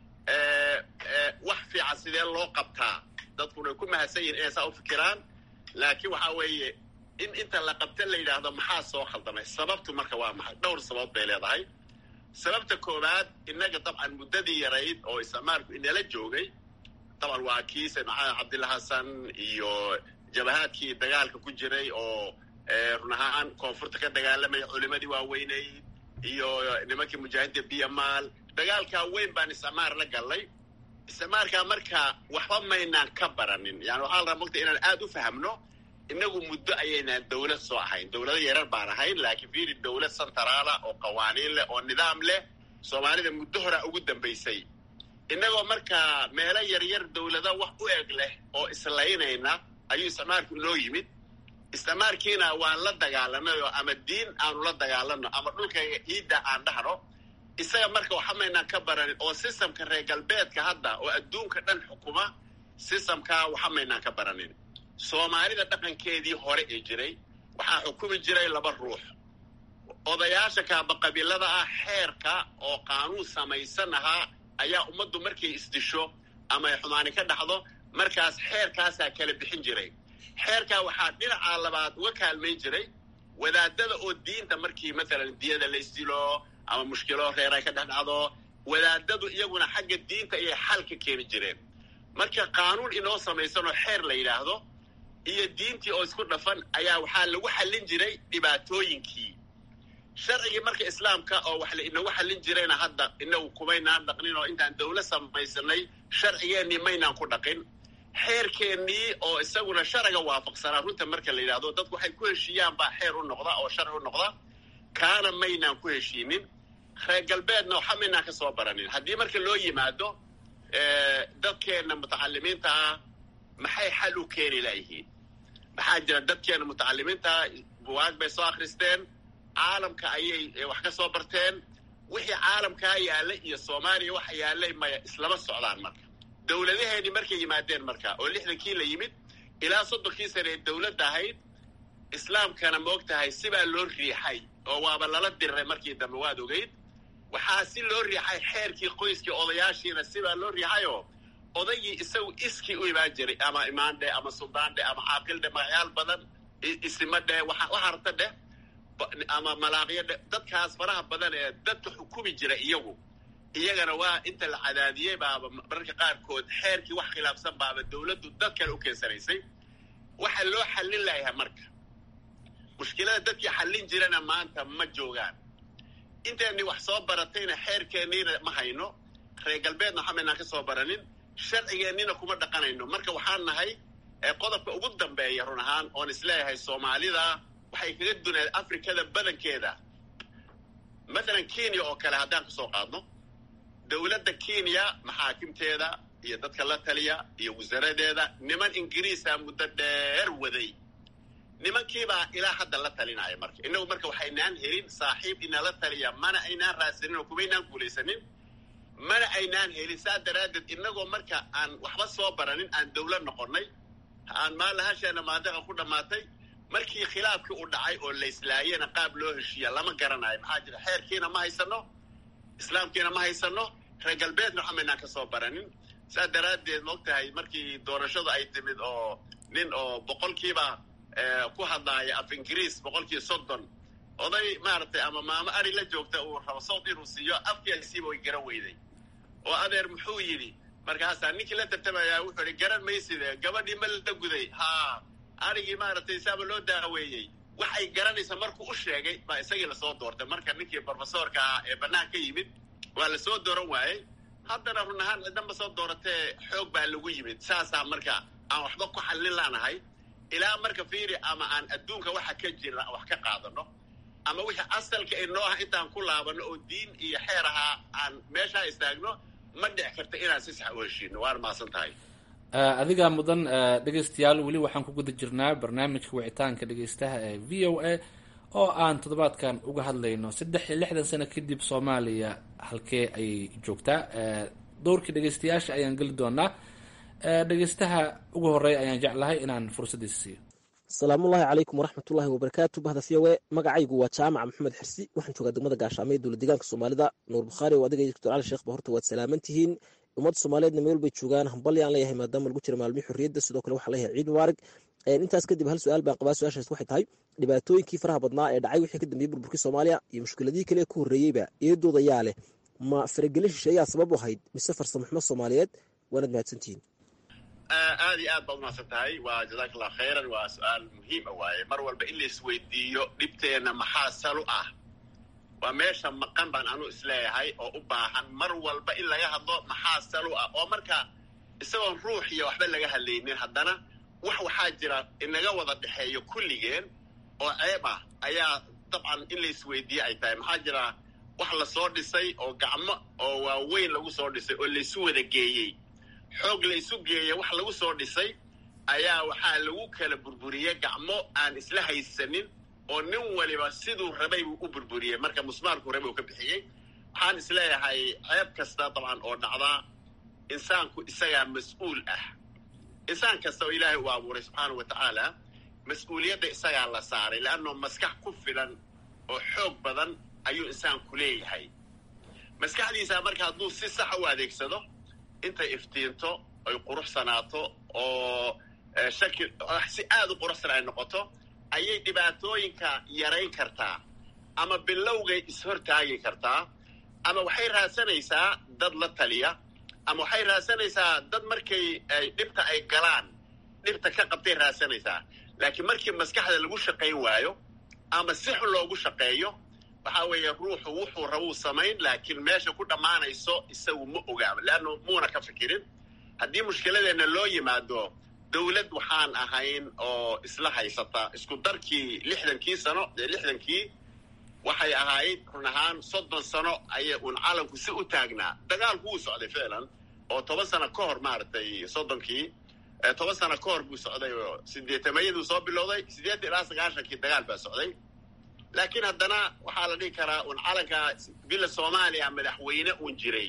wax fiican sidee loo qabtaa dadkuna ay ku mahadsan yihin inay saa u fikiraan laakiin waxaa weeye in inta la qabta la yidhaahdo maxaa soo khaldamay sababtu marka waa maxay dhowr sabab bay leedahay sababta koowaad innaga dabcan muddadii yarayd oo isticmaalku inala joogay dabcan waa kii sayd maxamed cabdilla xasan iyo jabahaadkii dagaalka ku jiray oo run ahaan koonfurta ka dagaalamaya culimadii waaweyneyd iyo nimankii mujaahidda biyamaal dagaalkaa weyn baan isticmaar la gallay isticmaarkaa marka waxba maynaan ka baranin yani waxaa la rabaa mogta inaan aada u fahamno inagu muddo ayaynaan dawlad soo ahayn dawlado yarar baan ahayn laakiin fiiri dawlad santaraala oo qawaaniin leh oo nidaam leh soomaalida muddo horaa ugu dambaysay innagoo markaa meelo yaryar dawlado wax u eg leh oo islaynayna ayuu isticmaalku inoo yimid isticmaalkiina waan la dagaalanay oo ama diin aanu la dagaalano ama dhulkayga ciidda aan dhahno isaga marka waxa maynaan ka baranin oo sistamka reer galbeedka hadda oo adduunka dhan xukuma sistamkaa waxa maynaan ka baranin soomaalida dhaqankeedii hore ee jiray waxaa xukumi jiray laba ruux odayaasha kaabaqabiilada ah xeerka oo qaanuun samaysan ahaa ayaa ummaddu markay isdisho ama ay xumaani ka dhacdo markaas xeerkaasaa kala bixin jiray xeerkaa waxaa dhinacaa labaad uga kaalmayn jiray wadaadada oo diinta markii matalan diyada la isdilo ama mushkilo reer ay ka dhex dhacdo wadaadadu iyaguna xagga diinta ayay xal ka keeni jireen marka qaanuun inoo samaysanoo xeer la yidhaahdo iyo diintii oo isku dhafan ayaa waxaa lagu xallin jiray dhibaatooyinkii sharcigii marka islaamka oo wax la inagu xallin jirayna hadda inagu kumaynaan dhaqnin oo intaan dawla samaysanay sharcigeennii maynaan ku dhaqin xeerkeennii oo isaguna sharciga waafaqsanaa runta marka la yidhahdo dadku waxay ku heshiiyaan baa xeer u noqda oo sharci u noqda kaana maynaan ku heshiinin reer galbeedna waxa maynaan ka soo baranin haddii marka loo yimaado dadkeenna mutacalimiinta ah maxay xal u keeni layihiin maxaa jira dadkeenna mutacalimiinta ah buwaag bay soo akhristeen caalamka ayay wax ka soo barteen wixii caalamkaa yaallay iyo soomaaliya waxa yaallay maya islama socdaan marka dowladaheeni markay yimaadeen marka oo lixdankii la yimid ilaa soddonkii sane ee dowladda ahayd islaamkana moog tahay sibaa loo riixay oo waaba lala diriray markii dambe waad ogeyd waxaa si loo riixay xeerkii qoyskii odayaashiina sibaa loo riixayoo odaygii isagu iskii u imaan jiray ama imaandhe ama suldaandhe ama caaqildhe magacyaal badan isimadhe waxa rabta dheh ama malaaqyo dhe dadkaas faraha badan ee dadka xukumi jira iyagu iyagana waa inta la cadaadiyey baaba mararka qaarkood xeerkii wax khilaafsan baaba dowladdu dad kale u keensanaysay waxa loo xallin layahay marka mushkilada dadkii xallin jirana maanta ma joogaan intayni wax soo baratayna xeerkeenniina ma hayno reer galbeedna waxa maynaan ka soo baranin sharcigeennina kuma dhaqanayno marka waxaan nahay qodobka ugu dambeeya run ahaan oon isleeyahay soomaalida waxay kaga dunayd afrikada badankeeda mathalan kenya oo kale haddaan kasoo qaadno dowladda kenya maxaakimteeda iyo dadka la taliya iyo wasaaradeeda niman ingiriisa muddo dheer waday nimankiibaa ilaa hadda la talinaya marka innagu marka waxaynaan helin saaxiib inala taliya mana aynaan raadsanin oo kumaynaan guulaysanin mana aynaan helin saa daraaddeed innagoo marka aan waxba soo baranin aan dawlad noqonnay aan maalahasheena maadaqa ku dhammaatay markii khilaafkii u dhacay oo layslaayena qaab loo heshiiya lama garanayo maxaa jira xeerkiina ma haysano islaamkiina ma haysano reer galbeedna waxa maynaan ka soo baranin saa daraaddeed maog tahay markii doorashadu ay timid oo nin oo boqolkiiba ku hadlaaya af ingiriis boqolkiiba soddon oday maaragtay ama maamo ari la joogta uu rabo sawd inuu siiyo afkiisiiba way garan weyday oo adeer muxuu yidhi markaasaa ninkii la tartamayaa wuxuu ihi garan mayside gabadhii ma la guday haa arigii maaragtay saaba loo daaweeyey waxay garanaysa markuu u sheegay baa isagii lasoo doortay marka ninkii brofesorka ah ee bannaan ka yimid waa lasoo dooran waayey haddana run ahaan cidanba soo dooratee xoog baa lagu yimid saasaa marka aan waxba ku xallin laanahay ilaa marka fiiri ama aan adduunka waxa ka jira wax ka qaadano ama wixii asalka inoo ah intaan ku laabano oo diin iyo xeer ahaa aan meeshaa istaagno ma dhic karta inaan si sax u heshiino waana maasan tahay adigaa mudan dhegeystayaal weli waxaan ku guda jirnaa barnaamijka wicitaanka dhegeystaha ee v o a oo aan toddobaadkan uga hadlayno saddex iyo lixdan sano kadib soomaaliya halkee ayay joogtaa dowrkii dhegeystayaasha ayaan geli doonaa dhegeystaha ugu horeeya ayaan jeclahay inaan fursaddiisa siiyo asalaamullaahi calaykum waraxmatullaahi wabarakaatu bahda v o e magacaygu waa jaamaca maxamed xirsi waxaan joogaa degmada gaashaamay dowla deegaanka soomaalida nuur bukhaari oo adiga doctor cali sheekh ba horta waad salaaman tihiin ummadda soomaaliyeedna meel bay joogaan hambalyaan leeyahay maadaama lagu jira maalmihii xorriyadda sidoo kale waxaa leeyahay ciid mubaarig intaas kadib hal su-aal baan qabaa su-aashaas waxay tahay dhibaatooyinkii faraha badnaa ee dhacay wixii ka dambeeyey burburkii soomaaliya iyo mushkiladihii kale ee ku horreeyeyba eedooda yaa leh ma faragelin shisheeyaa sabab u ahayd mise farsamaxumo soomaaliyeed waanaad mahadsantihiin aad iyo aad baad umahadsan tahay waa jazaak allah khayran waa su-aal muhiima waaye mar walba in la isweydiiyo dhibteenna maxaa salu ah waa meesha maqan baan anu isleeyahay oo u baahan mar walba in laga hadlo maxaa salu ah oo marka isagoon ruux iyo waxba laga hadlaynin haddana wax waxaa jira inaga wada dhexeeyo kulligeen oo ceeb ah ayaa dabcan in la isweydiiye ay tahay maxaa jira wax lasoo dhisay oo gacmo oo waaweyn lagu soo dhisay oo laysu wada geeyey xoog la isu geeya wax lagu soo dhisay ayaa waxaa lagu kala burburiyey gacmo aan isla haysanin oo nin waliba siduu rabay buu u burburiyey marka musmaarku rabay uu ka bixiyey waxaan isleeyahay ceeb kasta dabcan oo dhacdaa insaanku isagaa mas-uul ah insaan kasta oo ilaahay uu abuuray subxaana wa tacaala mas-uuliyadda isagaa la saaray leanno maskax ku filan oo xoog badan ayuu insaanku leeyahay maskaxdiisa marka hadduu si saxa u adeegsado intay iftiinto ay quruxsanaato oo shaki si aada u quruxsan ay noqoto ayay dhibaatooyinka yarayn kartaa ama bilowgay ishortaagi kartaa ama waxay raadsanaysaa dad la taliya ama waxay raadsanaysaa dad markay ay dhibta ay galaan dhibta ka qabtay raadsanaysaa laakiin markii maskaxda lagu shaqayn waayo ama si xun loogu shaqeeyo waxa weeye ruuxu wuxuu rabuu samayn laakiin meesha ku dhammaanayso isagu ma ogaaba leanno muuna ka fikirin haddii mushkiladeenna loo yimaado dowlad waxaan ahayn oo isla haysata isku darkii lixdankii sano ee lixdankii waxay ahayd run ahaan soddon sano ayay uun calanku si u taagnaa dagaalku wuu socday ficlan oo toban sano ka hor maaragtay soddonkii toban sano ka hor buu socday oo sideetamayaduu soo bilowday siddeetan ilaa sagaashankii dagaal baa socday laakiin haddana waxaa la dhihi karaa uun calanka villa soomaaliya madaxweyne uun jiray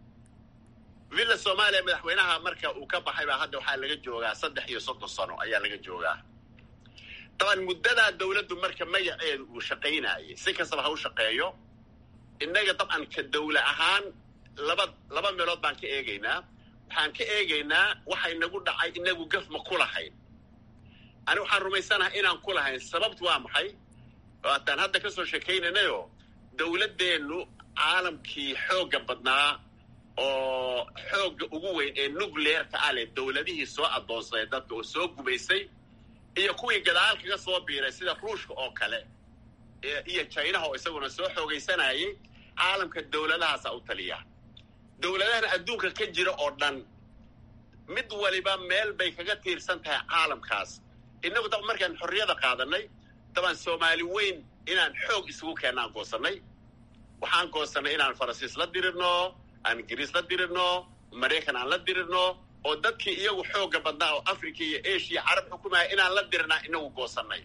villa soomaaliya madaxweynaha marka uu ka baxay baa hadda waxaa laga joogaa saddex iyo soddon sano ayaa laga joogaa daban muddadaa dowladdu marka magaceedu uu shaqaynayay si kastaba ha u shaqeeyo innaga dabcan ka dawla ahaan laba laba meelood baan ka eegaynaa waxaan ka eegaynaa waxa inagu dhacay inagu gaf ma ku lahayn ani waxaan rumaysanahay inaan ku lahayn sababtu waa maxay waataan hadda ka soo sheekaynaynayo dowladdeennu caalamkii xoogga badnaa oo xoogga ugu weyn ee nucleerka ah leh dowladihii soo addoonsaday dadka oo soo gumaysay iyo kuwii gadaal kaga soo biiray sida ruushka oo kale iyo jinaha oo isaguna soo xoogaysanayay caalamka dowladahaasaa u taliya dowladahana adduunka ka jira oo dhan mid waliba meel bay kaga tiirsan tahay caalamkaas innagu dab markaan xorriyada qaadanay dabaan soomaali weyn inaan xoog isugu keennaan goosannay waxaan goosannay inaan faransiis la dirirno aan ingiriis la dirirno maraykan aan la dirirno oo dadkii iyagu xoogga badnaa oo africa iyo asia carab xukumaya inaan la dirirnaa inagu goosannay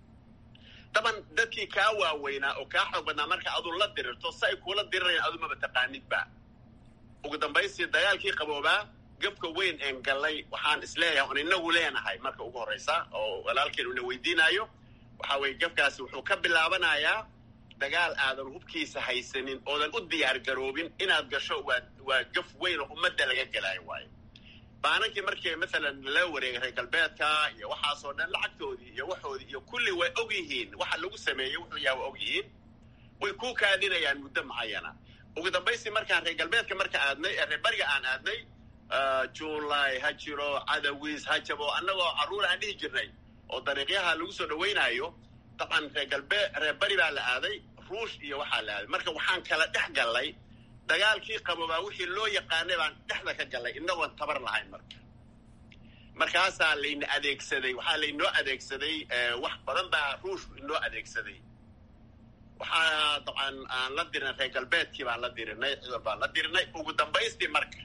daban dadkii kaa waaweynaa oo kaa xoog badnaa marka aduu la dirirto si ay kuula dirirayan adu maba taqaanidba ugu dambaystii dagaalkii qaboobaa gabka weyn een gallay waxaan isleeyahay on inagu leenahay marka ugu horraysa oo walaalkeen una weydiinaayo waxa weeye gafkaasi wuxuu ka bilaabanayaa dagaal aadan hubkiisa haysanin oodan u diyaar garoobin inaad gasho waa waa gaf weyn oo ummadda laga gelaayo waayo baanankii markii maalan la wareegay reer galbeedka iyo waxaasoo dhan lacagtoodii iyo waxoodii iyo kulli way og yihiin waxa lagu sameeyey wuxuu yaha waa og yihiin way ku kaadinayaan muddo macayana ugu dambaystii markaan reer galbeedka marka aadnay ee reer bariga aan aadnay juulay ha jiro cadawiis ha jabo annagoo carruur aan dhihi jirnay oo dariiqyaha lagu soo dhawaynaayo dabcan reer galbeed reer bari baa la aaday ruush iyo waxaa la aaday marka waxaan kala dhex gallay dagaalkii qaboobaa wixii loo yaqaanay baan dhexda ka gallay inagoon tabar lahayn marka markaasaa layna adeegsaday waxaa laynoo adeegsaday wax badan baa ruushku inoo adeegsaday waxaa dabcan aan la dirinay reer galbeedkii baan la dirinay ciidan baan la dirinay ugu dambaystii marka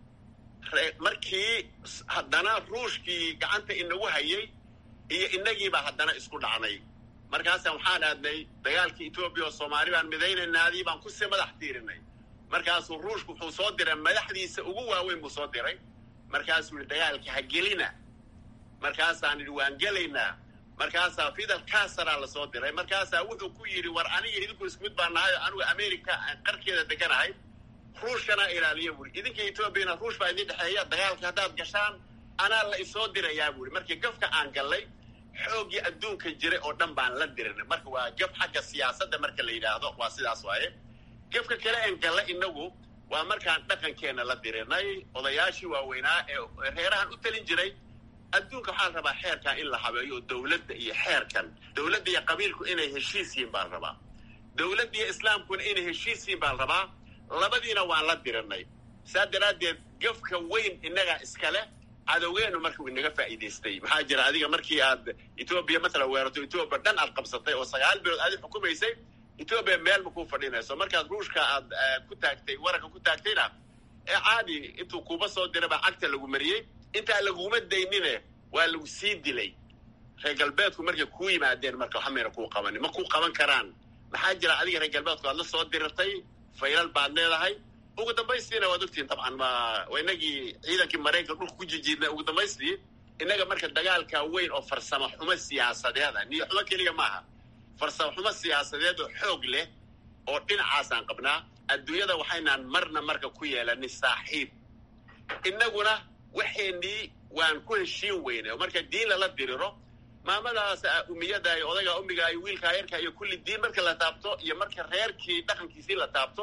markii haddana ruushkii gacanta inagu hayay iyo inagiibaa haddana isku dhacnay markaasa waxaan aadnay dagaalkii etoobiya oo soomaali baan midaynaynaadii baan kusii madax tiirinay markaasuu ruushku wuxuu soo diray madaxdiisa ugu waaweyn buu soo diray markaasuu yihi dagaalka ha gelina markaasaan idhi waan gelaynaa markaasaa fidal casaraa lasoo diray markaasaa wuxuu ku yidhi war aniga idinku isku mid baan nahay anigu america aan qarkeeda deganahay ruushkana ilaaliya buuri idinka etoobiyana ruush baa idin dhexeeya dagaalka haddaad gashaan anaa la isoo dirayaa buuri markii gafka aan gallay xooggii adduunka jiray oo dhan baan la dirinay marka waa gaf xagga siyaasadda marka la yidhaahdo waa sidaas waaye gafka kale een galla inagu waa markaan dhaqankeenna la dirinay odayaashii waaweynaa ee reerahan u talin jiray adduunka waxaa la rabaa xeerkan in la habeeyo oo dowladda iyo xeerkan dowladda iyo qabiilku inay heshiis yihiin baa la rabaa dowladda iyo islaamkuna inay heshiis yihiin baa la rabaa labadiina waan la dirinay saa daraaddeed gafka weyn innagaa iskale cadowgeenu markuu inaga faa'iidaystay maxaa jira adiga markii aad etoobiya matala weerato etoobiya dhan aad qabsatay oo sagaal bilood aadi xukumaysay etoobiya meel ma kuu fadhinayso markaad ruushka aad ku taagtay waranka ku taagtayna ee caadi intuu kuuba soo dira baa cagta lagu mariyey intaa laguma daynine waa lagu sii dilay reer galbeedku markay kuu yimaadeen marka waxa mayna kuu qabanin ma kuu qaban karaan maxaa jira adiga reer galbeedku aad la soo dirirtay faylal baad leedahay ugu dambaystiina waad ogtihiin dabcan ma waa inagii ciidankii maraykanka dhulka ku jijiidnay ugu dambaystii innaga marka dagaalka weyn oo farsamo xumo siyaasadeeda niyo xumo keliya maaha farsamo xumo siyaasadeed oo xoog leh oo dhinacaasaan qabnaa adduunyada waxaynaan marna marka ku yeelanin saaxiib innaguna waxeenii waan ku heshiin weyne oo marka diin lala diriro maamadaas umiyada iyo odayga umiga iyo wiilkaa yarka iyo kulli diin marka la taabto iyo marka reerkii dhaqankiisii la taabto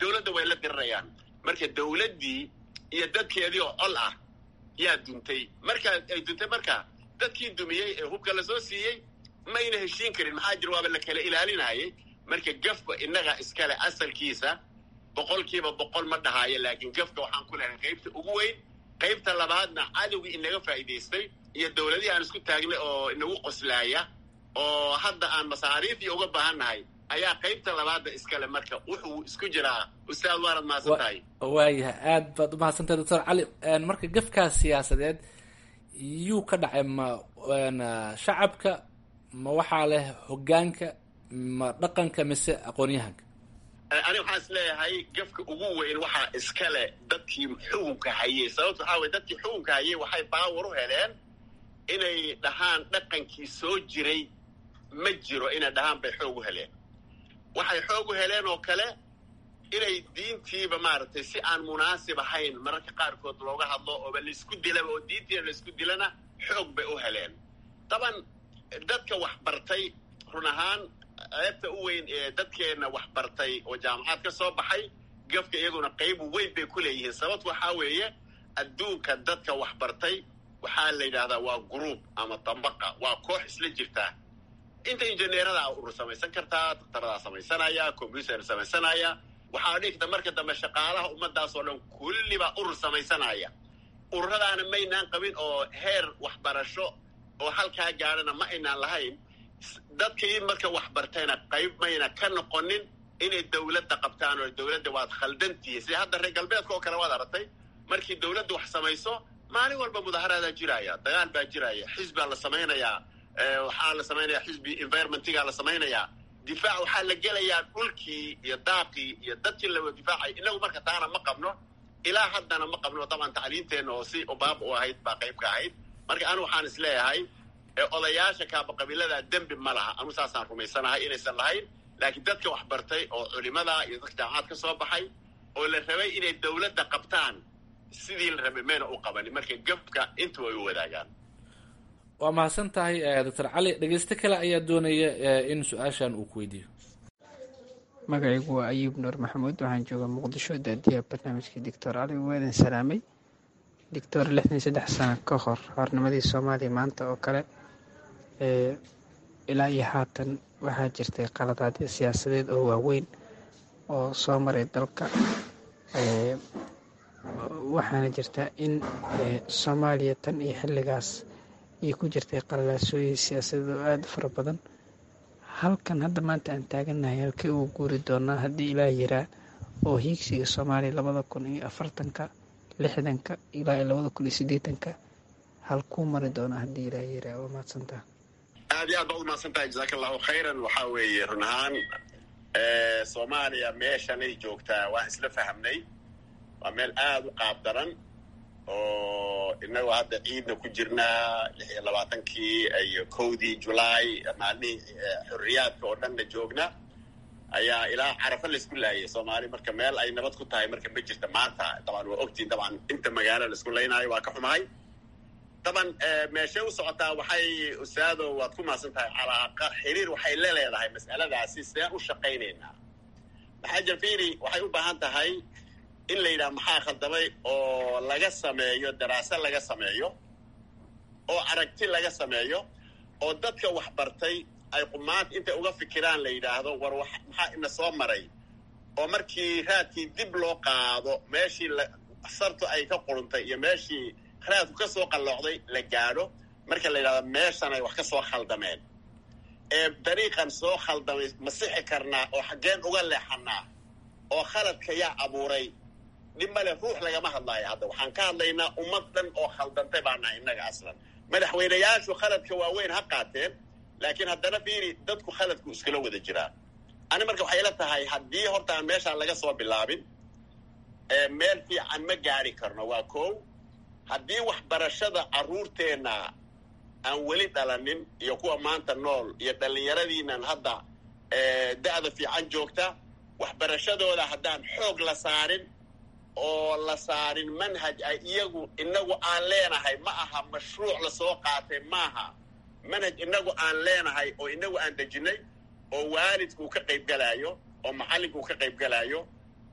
dowladda way la dirirayaan marka dowladdii iyo dadkeedii oo col ah yaa duntay markaa ay duntay marka dadkii dumiyey ee hubka lasoo siiyey mayna heshiin karin maxaa jira waaba la kala ilaalinayay marka gafka innaga iskale asalkiisa boqolkiiba boqol ma dhahaayo laakiin gafka waxaan ku lehay qaybta ugu weyn qaybta labaadna cadowgii inaga faa'iidaystay iyo dowladihii aan isku taagnay oo inagu qoslaaya oo hadda aan masaariifii uga baahannahay ayaa qaybta labaadda iskale marka wuxuu isku jiraa ustaad waanad mahadsan tahay waayahay aad baad umahadsantahay doctor cali marka gafkaas siyaasadeed yuu ka dhacay ma shacabka ma waxaa leh hogaanka ma dhaqanka mise aqoonyahanka ani waxaan is leeyahay gafka ugu weyn waxaa iskale dadkii xukunka hayey sababta waxaa weye dadkii xukunka hayey waxay baawar u heleen inay dhahaan dhaqankii soo jiray ma jiro inay dhahaan bay xoog u heleen waxay xoog u heleen oo kale inay diintiiba maaragtay si aan munaasib ahayn mararka qaarkood looga hadlo ooba laisku dilaba oo diintiina laisku dilana xoog bay u heleen daban dadka wax bartay run ahaan ceebta u weyn ee dadkeenna wax bartay oo jaamacad ka soo baxay gafka iyaguna qayb weyn bay ku leeyihiin sababtu waxaa weeye adduunka dadka wax bartay waxaa la yidhahdaa waa gruub ama dambaqa waa koox isla jirtaa inta injineeradaa urur samaysan kartaa dakhtaradaa samaysanaya combyuter samaysanaya waxaa dhigta marka dambe shaqaalaha ummadaas oo dhan kullibaa urur samaysanaya ururadaana maynaan qabin oo heer waxbarasho oo halkaa gaadhana ma aynaan lahayn dadkii marka wax bartayna qayb mayna ka noqonin inay dowladda qabtaan oo dowladda waad khaldantihi sida hadda reer galbeedka oo kale waad aragtay markii dowladda wax samayso maalin walba mudaharaadaa jiraya dagaal baa jiraya xisbaa la samaynayaa waxaa la samaynayaa xisbi environmentigaa la samaynayaa difaac waxaa la gelayaa dhulkii iyo daaqii iyo dadkii la difaacay inagu marka taana ma qabno ilaa haddana ma qabno daban tacliinteenna oo si baab u ahayd baa qayb ka ahayd marka anu waxaan is leeyahay odayaasha kaaba qabiilada dembi ma laha anu saasaan rumaysanahay inaysan lahayn laakiin dadka wax bartay oo culimada iyo dadka jaamacad ka soo baxay oo la rabay inay dowladda qabtaan sidii la rabay mayna u qabanin marka gafka intu ay u wadaagaan waa mahadsan tahay doctor cali dhegeyste kale ayaa doonaya in su-aashan uu ku weydiiyo magacaygu waa ayuub nuur maxamuud waxaan joogaa muqdisho daadiyaha barnaamijka doctor cali waadan salaamay doctor lixdan iyo saddex sano ka hor hornimadii soomaaliya maanta oo kale ilaa iyo haatan waxaa jirtay qaladaadyo siyaasadeed oo waaweyn oo soo maray dalka waxaana jirta in soomaaliya tan iyo xilligaas ay ku jirtay qalalaasooyin siyaasadeed oo aada u fara badan halkan hadda maanta aan taagannahay halkii uu guuri doonaa haddii ilaa yiraa oo hiigsiga soomaaliya labada kun iyo afartanka lixdanka ilaa iyo labada kun iyo sideetanka halkuu mari doonaa haddii ilaa yiraa waa mahadsantaha aad iyo aad baad umahadsan tahay jasaaka allahu khayran waxaa weeye run ahaan soomaaliya meeshanay joogtaa waan isla fahamnay waa meel aada u qaab daran oo inagoo hadda ciidna ku jirnaa lix iyo labaatankii iyo kowdii julaay maalmihii xorriyaadka oo dhanna joogna ayaa ilaa carafa laisku laayay soomaali marka meel ay nabad ku tahay marka ma jirta maanta daban waa ogtiin daban inta magaalo laisku laynaayo waa ka xumahay daban meeshay u socotaa waxay ustaado waad ku mahadsan tahay calaaqa xiriir waxay la leedahay mas'aladaasi sideen u shaqaynaynaa maxaa jafiri waxay u baahan tahay in la yidhaha maxaa khaldamay oo laga sameeyo daraase laga sameeyo oo aragti laga sameeyo oo dadka wax bartay ay qumaanta intay uga fikiraan la yidhaahdo war wax maxaa ina soo maray oo markii raadkii dib loo qaado meeshii sartu ay ka quruntay iyo meeshii raadku ka soo qalloocday la gaadho marka la yidhahdo meeshan ay wax ka soo khaldameen ee dariiqan soo khaldamay ma sixi karnaa oo xaggeen uga leexanaa oo khaladka yaa abuuray dhib male ruux lagama hadlaayo hadda waxaan ka hadlaynaa ummad dhan oo khaldantay baa nahay innaga aslan madaxweynayaashu khaladka waaweyn ha qaateen laakiin haddana fiiri dadku khaladku iskula wada jiraa ani marka waxay la tahay haddii horta aan meeshaan laga soo bilaabin meel fiican ma gaari karno waa kow haddii waxbarashada carruurteenna aan weli dhalanin iyo kuwa maanta nool iyo dhallinyaradiinan hadda da'da fiican joogta waxbarashadooda haddaan xoog la saarin oo la saarin manhaj ay iyagu inagu aan leenahay ma aha mashruuc lasoo qaatay maaha manhaj inagu aan leenahay oo inagu aan dejinay oo waalidku ka qayb galaayo oo macallinkuu ka qayb galaayo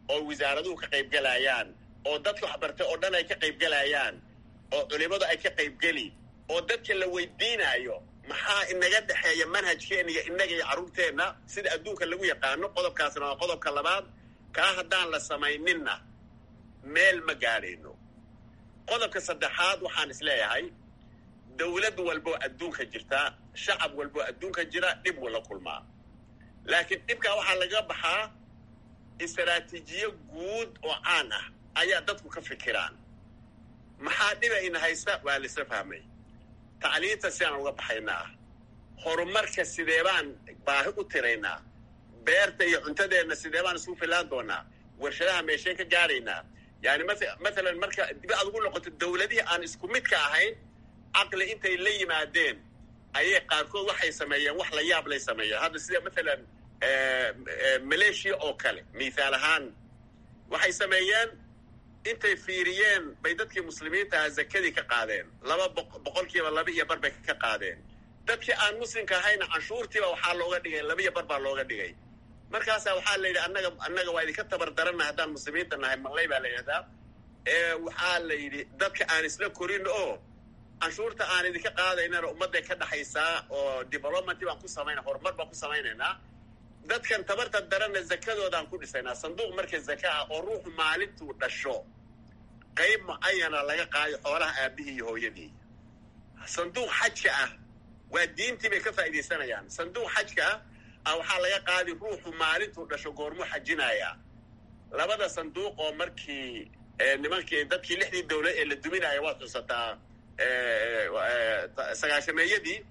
oo wasaaraduhu ka qaybgelayaan oo dadka waxbartay oo dhan ay ka qaybgelayaan oo culimadu ay ka qaybgeli oo dadka la weydiinayo maxaa inaga dhexeeya manhajkeena iyo innaga iyo carruurteenna sida adduunka lagu yaqaano qodobkaasna waa qodobka labaad kaa haddaan la samayninna meel ma gaadhayno qodobka saddexaad waxaan is leeyahay dawlad walboo adduunka jirta shacab walboo adduunka jira dhib wuu la kulmaa laakiin dhibkaa waxaa laga baxaa istaraatiijiyo guud oo caan ah ayaa dadku ka fikiraan maxaa dhibayna haysta waa laisla fahmay tacliinta sidaan uga baxaynaa horumarka sidee baan baahi u tiraynaa beerta iyo cuntadeenna sidee baan isugu filaan doonaa warshadaha meesheen ka gaadhaynaa yani mathalan marka dib aad ugu noqoto dawladihii aan isku midka ahayn caqli intay la yimaadeen ayay qaarkood waxay sameeyeen wax la yaab lay sameeyeen hadda sida mathalan maleeshiya oo kale mithaal ahaan waxay sameeyeen intay fiiriyeen bay dadkii muslimiinta aha zakadii ka qaadeen laba boqolkiiba laba iyo bar bay ka qaadeen dadkii aan muslimka ahayna canshuurtiiba waxaa looga dhigay laba iyo bar baa looga dhigay markaasaa waxaa la yidhi annaga annaga waa idinka tabar daranna haddaan muslimiinta nahay maqlay baa la yidhahdaa waxaa la yidhi dadka aan isla korin oo canshuurta aan idinka qaadaynana ummadday ka dhaxaysaa oo development baan ku samayna horumar baan ku samaynaynaa dadkan tabarta daranna zakadoodaan ku dhisaynaa sanduuq marka zaka ah oo ruuxu maalintuu dhasho qayb mucayana laga qaado xoolaha aabihii iyo hooyadii sanduuq xajka ah waa diintii bay ka faa'iidaysanayaan sanduuq xajka ah a waxaa laga qaadi ruuxu maalintuu dhasho goormuu xajinayaa labada sanduuq oo markii nimankii dadkii lixdii dawlad ee la duminaya waad xusataa sagaashameeyadii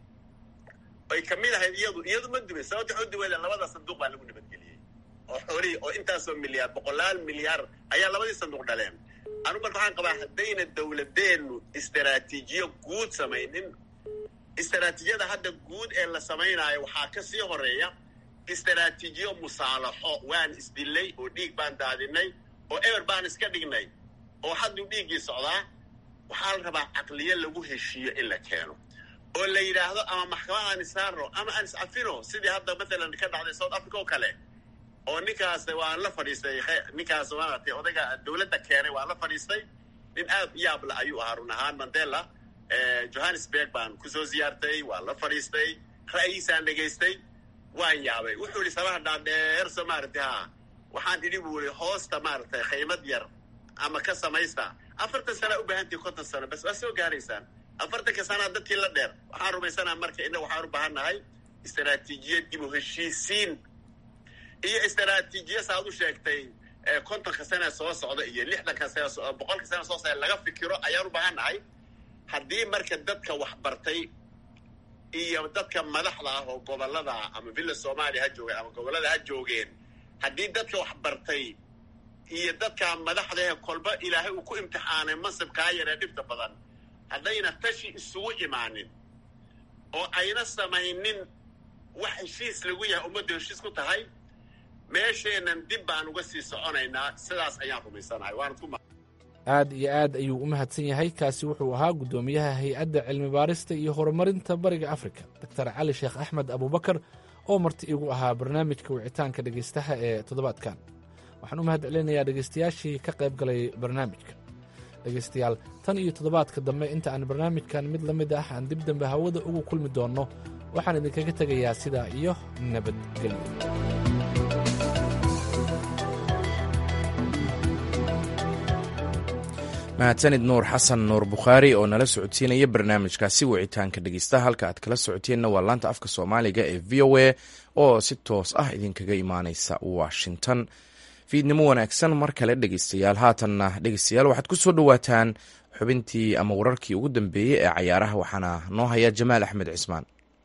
ay ka mid ahayd iyadu iyadu ma dumin sababta waxu duwada labada sanduuq baa lagu nabadgeliyey oo xoolihii oo intaasoo milyaar boqolaal milyaar ayaa labadii sanduuq dhaleen anu marka waxaan qabaa haddayna dawladeennu istaraatiijiyo guud samaynin istaraatiijiyada hadda guud ee la samaynaayo waxaa ka sii horeeya istaraatiijiyo musaalaxo waan isdilay oo dhiig baan daadinay oo eber baan iska dhignay oo hadduu dhiiggii socdaa waxaa la rabaa caqliyo lagu heshiiyo in la keeno oo la yidhaahdo ama maxkamad aan isaarno ama aan iscafino sidii hadda mathalan ka dhacday south africa oo kale oo ninkaas waan la fadhiistay ninkaas maaragtay odayga dawladda keenay waan la fadhiistay nin aad yaabla ayuu ahaa run ahaan mandela johannesburg baan kusoo ziyaartay waan la fadhiistay ra'yiisaan dhegaystay waan yaabay wuxuu yihi sabaha dhaadheer soo maaragtay ha waxaan idhi buu yihi hoosta maaragtay khaymad yar ama ka samaysta afartan sanaa u baahantii konton sano bas waa soo gaaraysaan afartanka sanaa dadkii la dheer waxaan rumaysanaa marka inna waxaan u baahan nahay istaraatiijiyad dib u heshiisiin iyo istaraatiijiya saaad u sheegtay kontonka sana soo socda iyo lixdanka sana boqolka sana soo socda laga fikiro ayaan u baahan nahay haddii marka dadka waxbartay iyo dadka madaxda ah oo gobolada ama villa soomaaliya ha joogeen ama gobollada ha joogeen haddii dadka waxbartay iyo dadka madaxdahe kolba ilaahay uu ku imtixaanay mansibkaa yaree dhibta badan haddayna tashi isugu imaanin oo ayna samaynin wax heshiis lagu yahay ummaddu heshiis ku tahay meesheennan dib baan uga sii soconaynaa sidaas ayaan rumaysanahay waanad ku aad iyo aad ayuu u mahadsan yahay kaasi wuxuu ahaa guddoomiyaha hay-adda cilmi baarista iyo horumarinta bariga afrika doctor cali sheekh axmed abubakar oo marti igu ahaa barnaamijka wicitaanka dhegaystaha ee toddobaadkan waxaan u mahad celinayaa dhegaystayaashii ka qayb galay barnaamijka dhegaystayaal tan iyo toddobaadka dambe inta aan barnaamijkan mid la mid ah aan dib dambe hawada ugu kulmi doonno waxaan idinkaga tegayaa sidaa iyo nabadgelyo mahadsanid nuur xasan nuur bukhaari oo nala socodsiinaya barnaamijkaasi wicitaanka dhegeysta halka aad kala socoteenna waa laanta afka soomaaliga ee v o a oo si toos ah idinkaga imaaneysa washington fiidnimo wanaagsan mar kale dhegeystayaal haatanna dhegeystayaal waxaad ku soo dhowaataan xubintii ama wararkii ugu dambeeyey ee cayaaraha waxaana noo haya jamaal axmed cismaan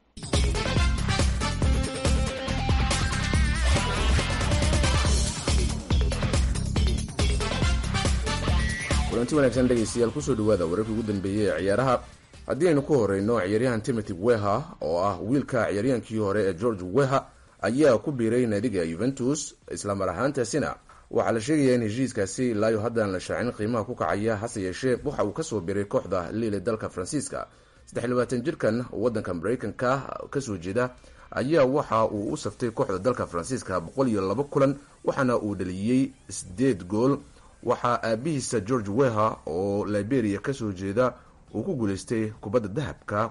kulanti wanaagsan dhegaystayaal kusoo dhawaada wararkii ugu dambeeyey ee ciyaaraha haddii aynu ku horeyno ciyaaryahan timothy weha oo ah wiilka ciyaaryahankii hore ee george weha ayaa ku biiray naadiga yuventus islamar ahaantaasina waxaa la sheegayaa in heshiiskaasi ilaayo haddaan la shaacin qiimaha ku kacaya hase yeeshee waxa uu kasoo biiray kooxda liile dalka faransiiska saddex labaatan jirkan wadanka mareykanka kasoo jeeda ayaa waxa uu u saftay kooxda dalka faransiiska boqol iyo laba kulan waxaana uu dhaliyey sideed gool waxaa aabihiisa george weha oo liberia kasoo jeeda uu ku guuleystay kubadda dahabka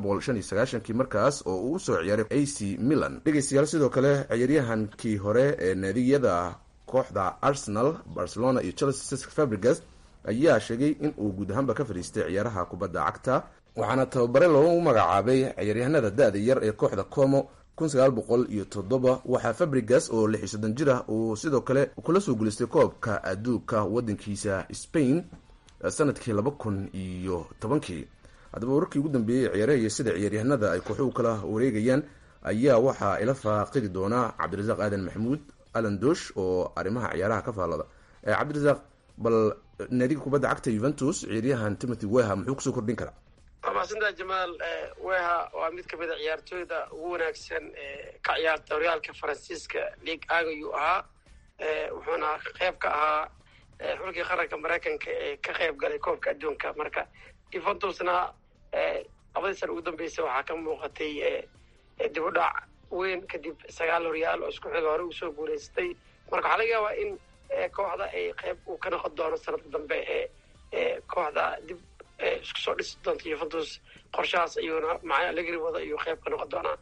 kii markaas oo uu usoo ciyaaray a c milan dhegeystayaal sidoo kale ciyaaryahankii hore ee naadiyada kooxda arsenal barcelona iyo chelsea fabrigas ayaa sheegay in uu guud ahaanba ka fadhiistay ciyaaraha kubadda cagta waxaana tababare loogu magacaabay ciyaaryahanada da-da yar ee kooxda como iyo toddoba waxaa fabrigas oo lix iyo soddon jir ah uu sidoo kale kula soo guuleystay koobka adduunka wadankiisa spain sanadkii laba kun iyo tobankii haddaba wararkii ugu dambeeyey ciyaaraha iyo sida ciyaaryahanada ay kooxuhu kala wareegayaan ayaa waxaa ila faaqidi doonaa cabdirasaaq aadan maxamuud alan dosh oo arrimaha ciyaaraha ka faallada cabdirasaaq bal naadiga kubadda cagta yuventus ciyaaryahan timothy weha muxuu kusoo kordhin karaa waa mahadsantaha jamaal weha waa mid kamid a ciyaartooyda ugu wanaagsan ka ciyaarta horyaalka faransiiska league aga ayuu ahaa wuxuuna qayb ka ahaa xulkii qaranka maraykanka ee ka qayb galay koobka adduunka marka yuventusna labadii sana ugu dambeysay waxaa ka muuqatay dib u dhac weyn kadib sagaal horyaal oo isku xiga hore uu soo guuleystay marka waxaa laga yaabaa in kooxda ay qayb uu ka noqon doono sanadka dambe ee kooxda dib isku soo dhisi doonta yuventus qorshahaas ayuuna macna legri wada ayuu qayb ka noqon doonaa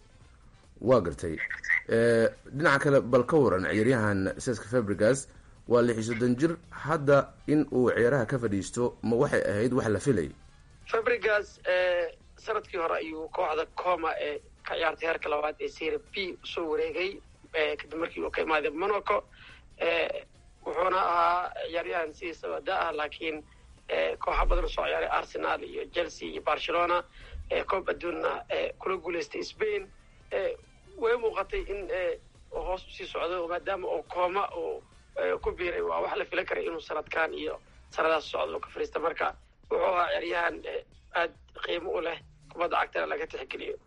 waa gartay dhinaca kale bal ka waran ciyaaryahan seska fabrigas waa lix iyo soddon jir hadda in uu ciyaaraha ka fadhiisto ma waxay ahayd wax la filay fabrigas sanadkii hore ayuu kooxda coma ee ka ciyaartay heerka labaad ee sera b usoo wareegay kadib markii uu ka imaaday monaco wuxuuna ahaa ciyaaryahan sidiisaba da ah laakiin kooxa badan soo ciyaaray arsenal iyo chelsea iyo barcelona koob adduunna kula guuleystay spain way muuqatay in hoos usii socdo maadaama oo kooma uu ku biiray waa wax la filan karay inuu sanadkan iyo sanadaas socdo ka fariista marka wuxuu ahaa ciyaaryahan aad qiimo u leh kubadda cagtana laga tixgeliyo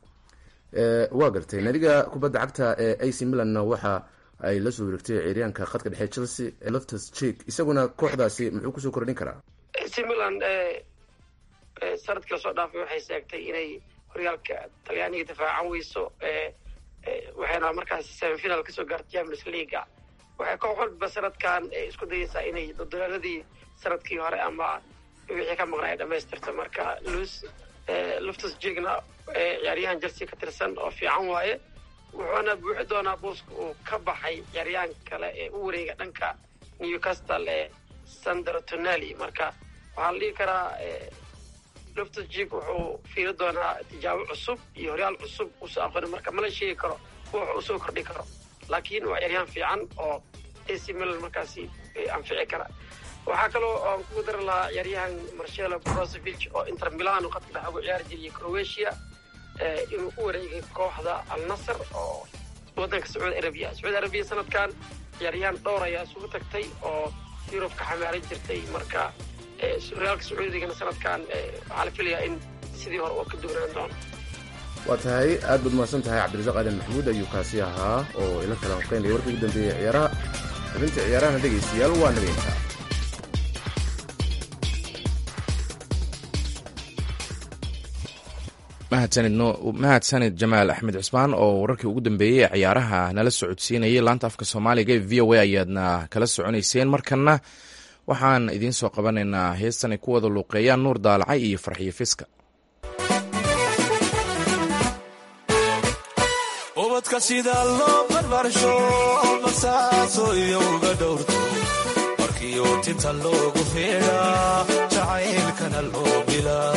waa gartay naadiga kubadda cagta ee ac milanna waxa ay la soo wareegtay ciyaaryahanka khadka dhexe chelsea loftus cheek isaguna kooxdaasi muxuu kusoo kordhin karaa ac milan sanadkii lasoo dhaafay waxay sheegtay inay horyaalka talyaaniga difaacan weyso waxayna markaas semifinal kasoo gaartay champions leaga waxay koox walba sanadkan isku dayeysaa inay dodolaaladii sanadkii hore ama wixii ka maqnaa ay dhamaystirto marka lus luftus jigna ciyaaryahan chelsea ka tirsan oo fiican waaye wuxuuna buuxi doonaa booska uu ka baxay ciyaaryahan kale ee u wareega dhanka newcastle ee sandro tonali marka waxaa la dhihi karaa luftus jig wuxuu fiiri doonaa tijaabo cusub iyo horyaal cusub usoo aqooni marka mala sheegi karo wuxu usoo kordhi karo laakiin waa ciyaaryahan fiican oo ac milan markaasi anfici kara waxaa kaloo aan kugu dari lahaa ciyaaryahan marcelo brozovic oo inter milano qadka dhex ugu ciyaari jiriyay croatia inuu u wareegay kooxda al nasr oo waddanka sacuudi arabiya sacuudi arabiya sanadkan ciyaaryahan dhowr ayaa isugu tagtay oo yurub ka xamaaran jirtay marka horyaalka sacuudigana sanadkan waxaa la filayaa in sidii hore oo ka duwnaan doono waa tahay aad baad mahadsan tahay cabdirasaaq aadan maxamuud ayuu kaasi ahaa oo ila kala hoqeynaya warkii ugu dambeeyey ciyaaraha xubinta ciyaarahana dhegaystayaal waa nageyntaa mahadsanid jamaal axmed cismaan oo wararkii ugu dambeeyey ee ciyaaraha nala socodsiinayay laanta afka soomaaliga ee v o a ayaadna kala soconayseen markana waxaan idiin soo qabanaynaa heestan ay ku wada luuqeeyaan nuur daalacay iyo farxiyo fiska ubadka sida loo barbaarsho basaaso iyo uga dhowrto markiiu tinta loogu feedhaa jacaylkana loo bilaa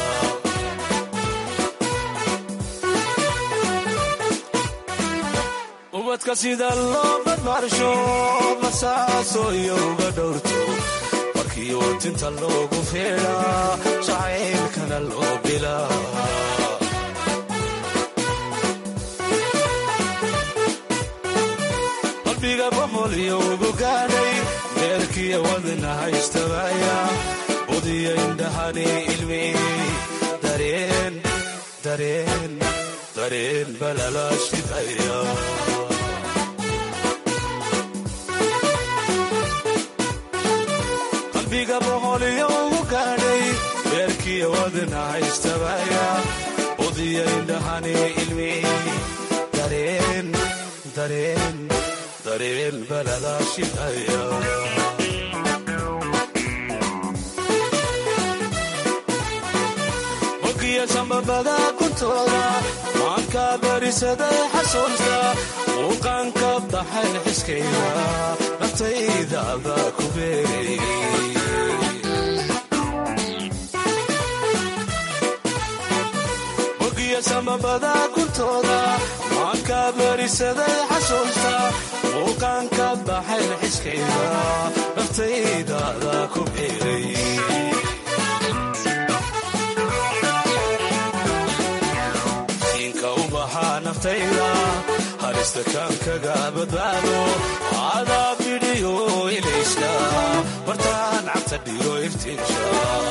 ubadka sida loo barbaarsho basaaso iyo uga dhowrto markiiu tinta loogu feedhaa jacaylkana loo bilaa qalbiga boqol iyo ugu gaadhay deerkiya wadna haystabaya budiya indhahani ilmi dareen dareen dareen balalaashidaya qalbiga boqol iyo ugu gaadhay deerkiya wadna haystabaya budiya indhahani ilmi dareen dareen dareen balada shidaya ogiya sambabada kuntooda maanka barisaday xasuusta muuqaanka baxay xiskayda naftaydaada ku beerayay ogiya sambabada kuntooda maanka barisaday xasuusta muuqaanka baxay xiskayda naftaydaada ku beerayay naftayda halista kaan kaga badbaado adaa bidhiyo ilayska bartaan cabta dhigo iftiinsha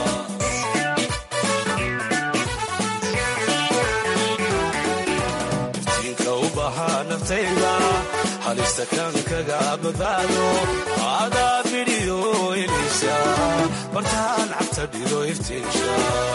iftiinka u bahaa naftayda halista kaan kaga badbaado adaa bidhiyo ilayska bartaan cabta dhigo iftiinsha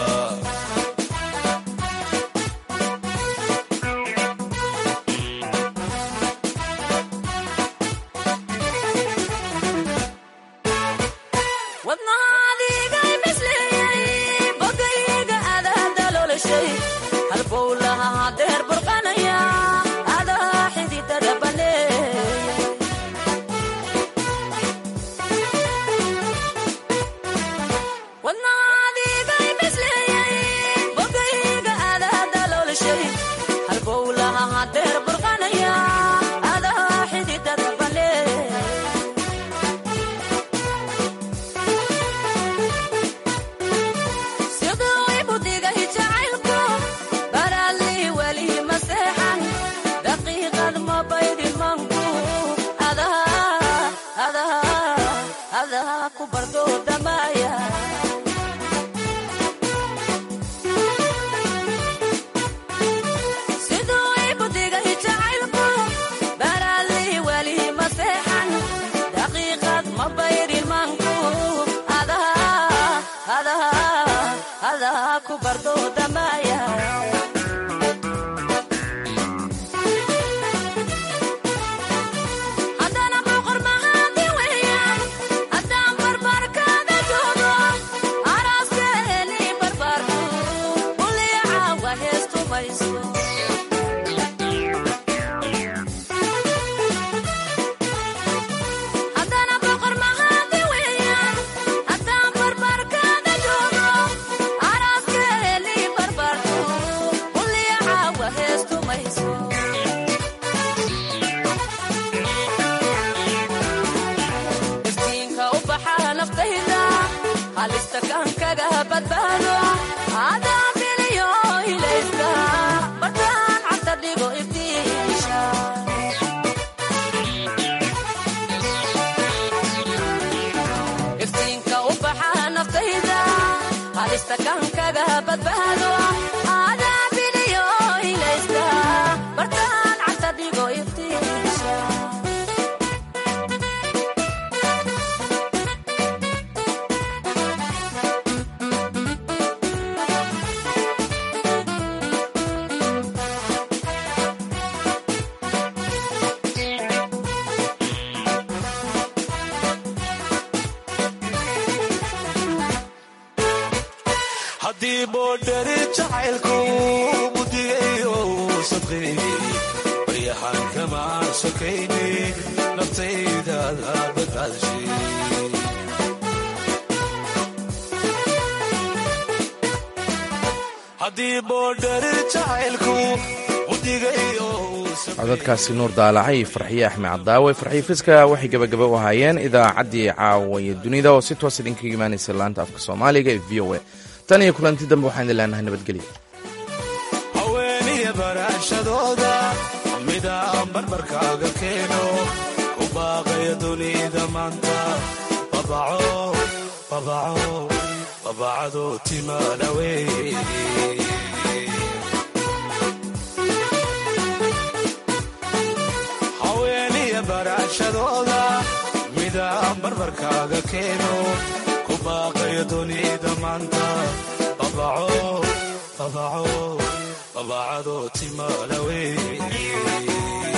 haddii boodhari jacaylku mudigayo sadqayni baryahan kama sokayni naftaydaada badbaadshe haddii boodhari jacaylku mudigayo codadkaasi nuur daalacay iyo farxiye axmed cadaawe farxiye fiska waxay gebagaba u ahaayeen idaacaddii caawaye dunida oo si toos idinkaga imaanaysa laanta afka soomaaliga ee v o a tan iyo kulanti dambe waxaan idin leenahay nabadgelyo haweeniya baraashadooda midaan barbarkaaga keeno ku baaqaya dunida maanta babaco babaco babacado timaadhawey haweeniya baraashadooda midaan barbarkaaga keeno ku baaqaya dunida maanta babaco babaco labacadoo timaalawe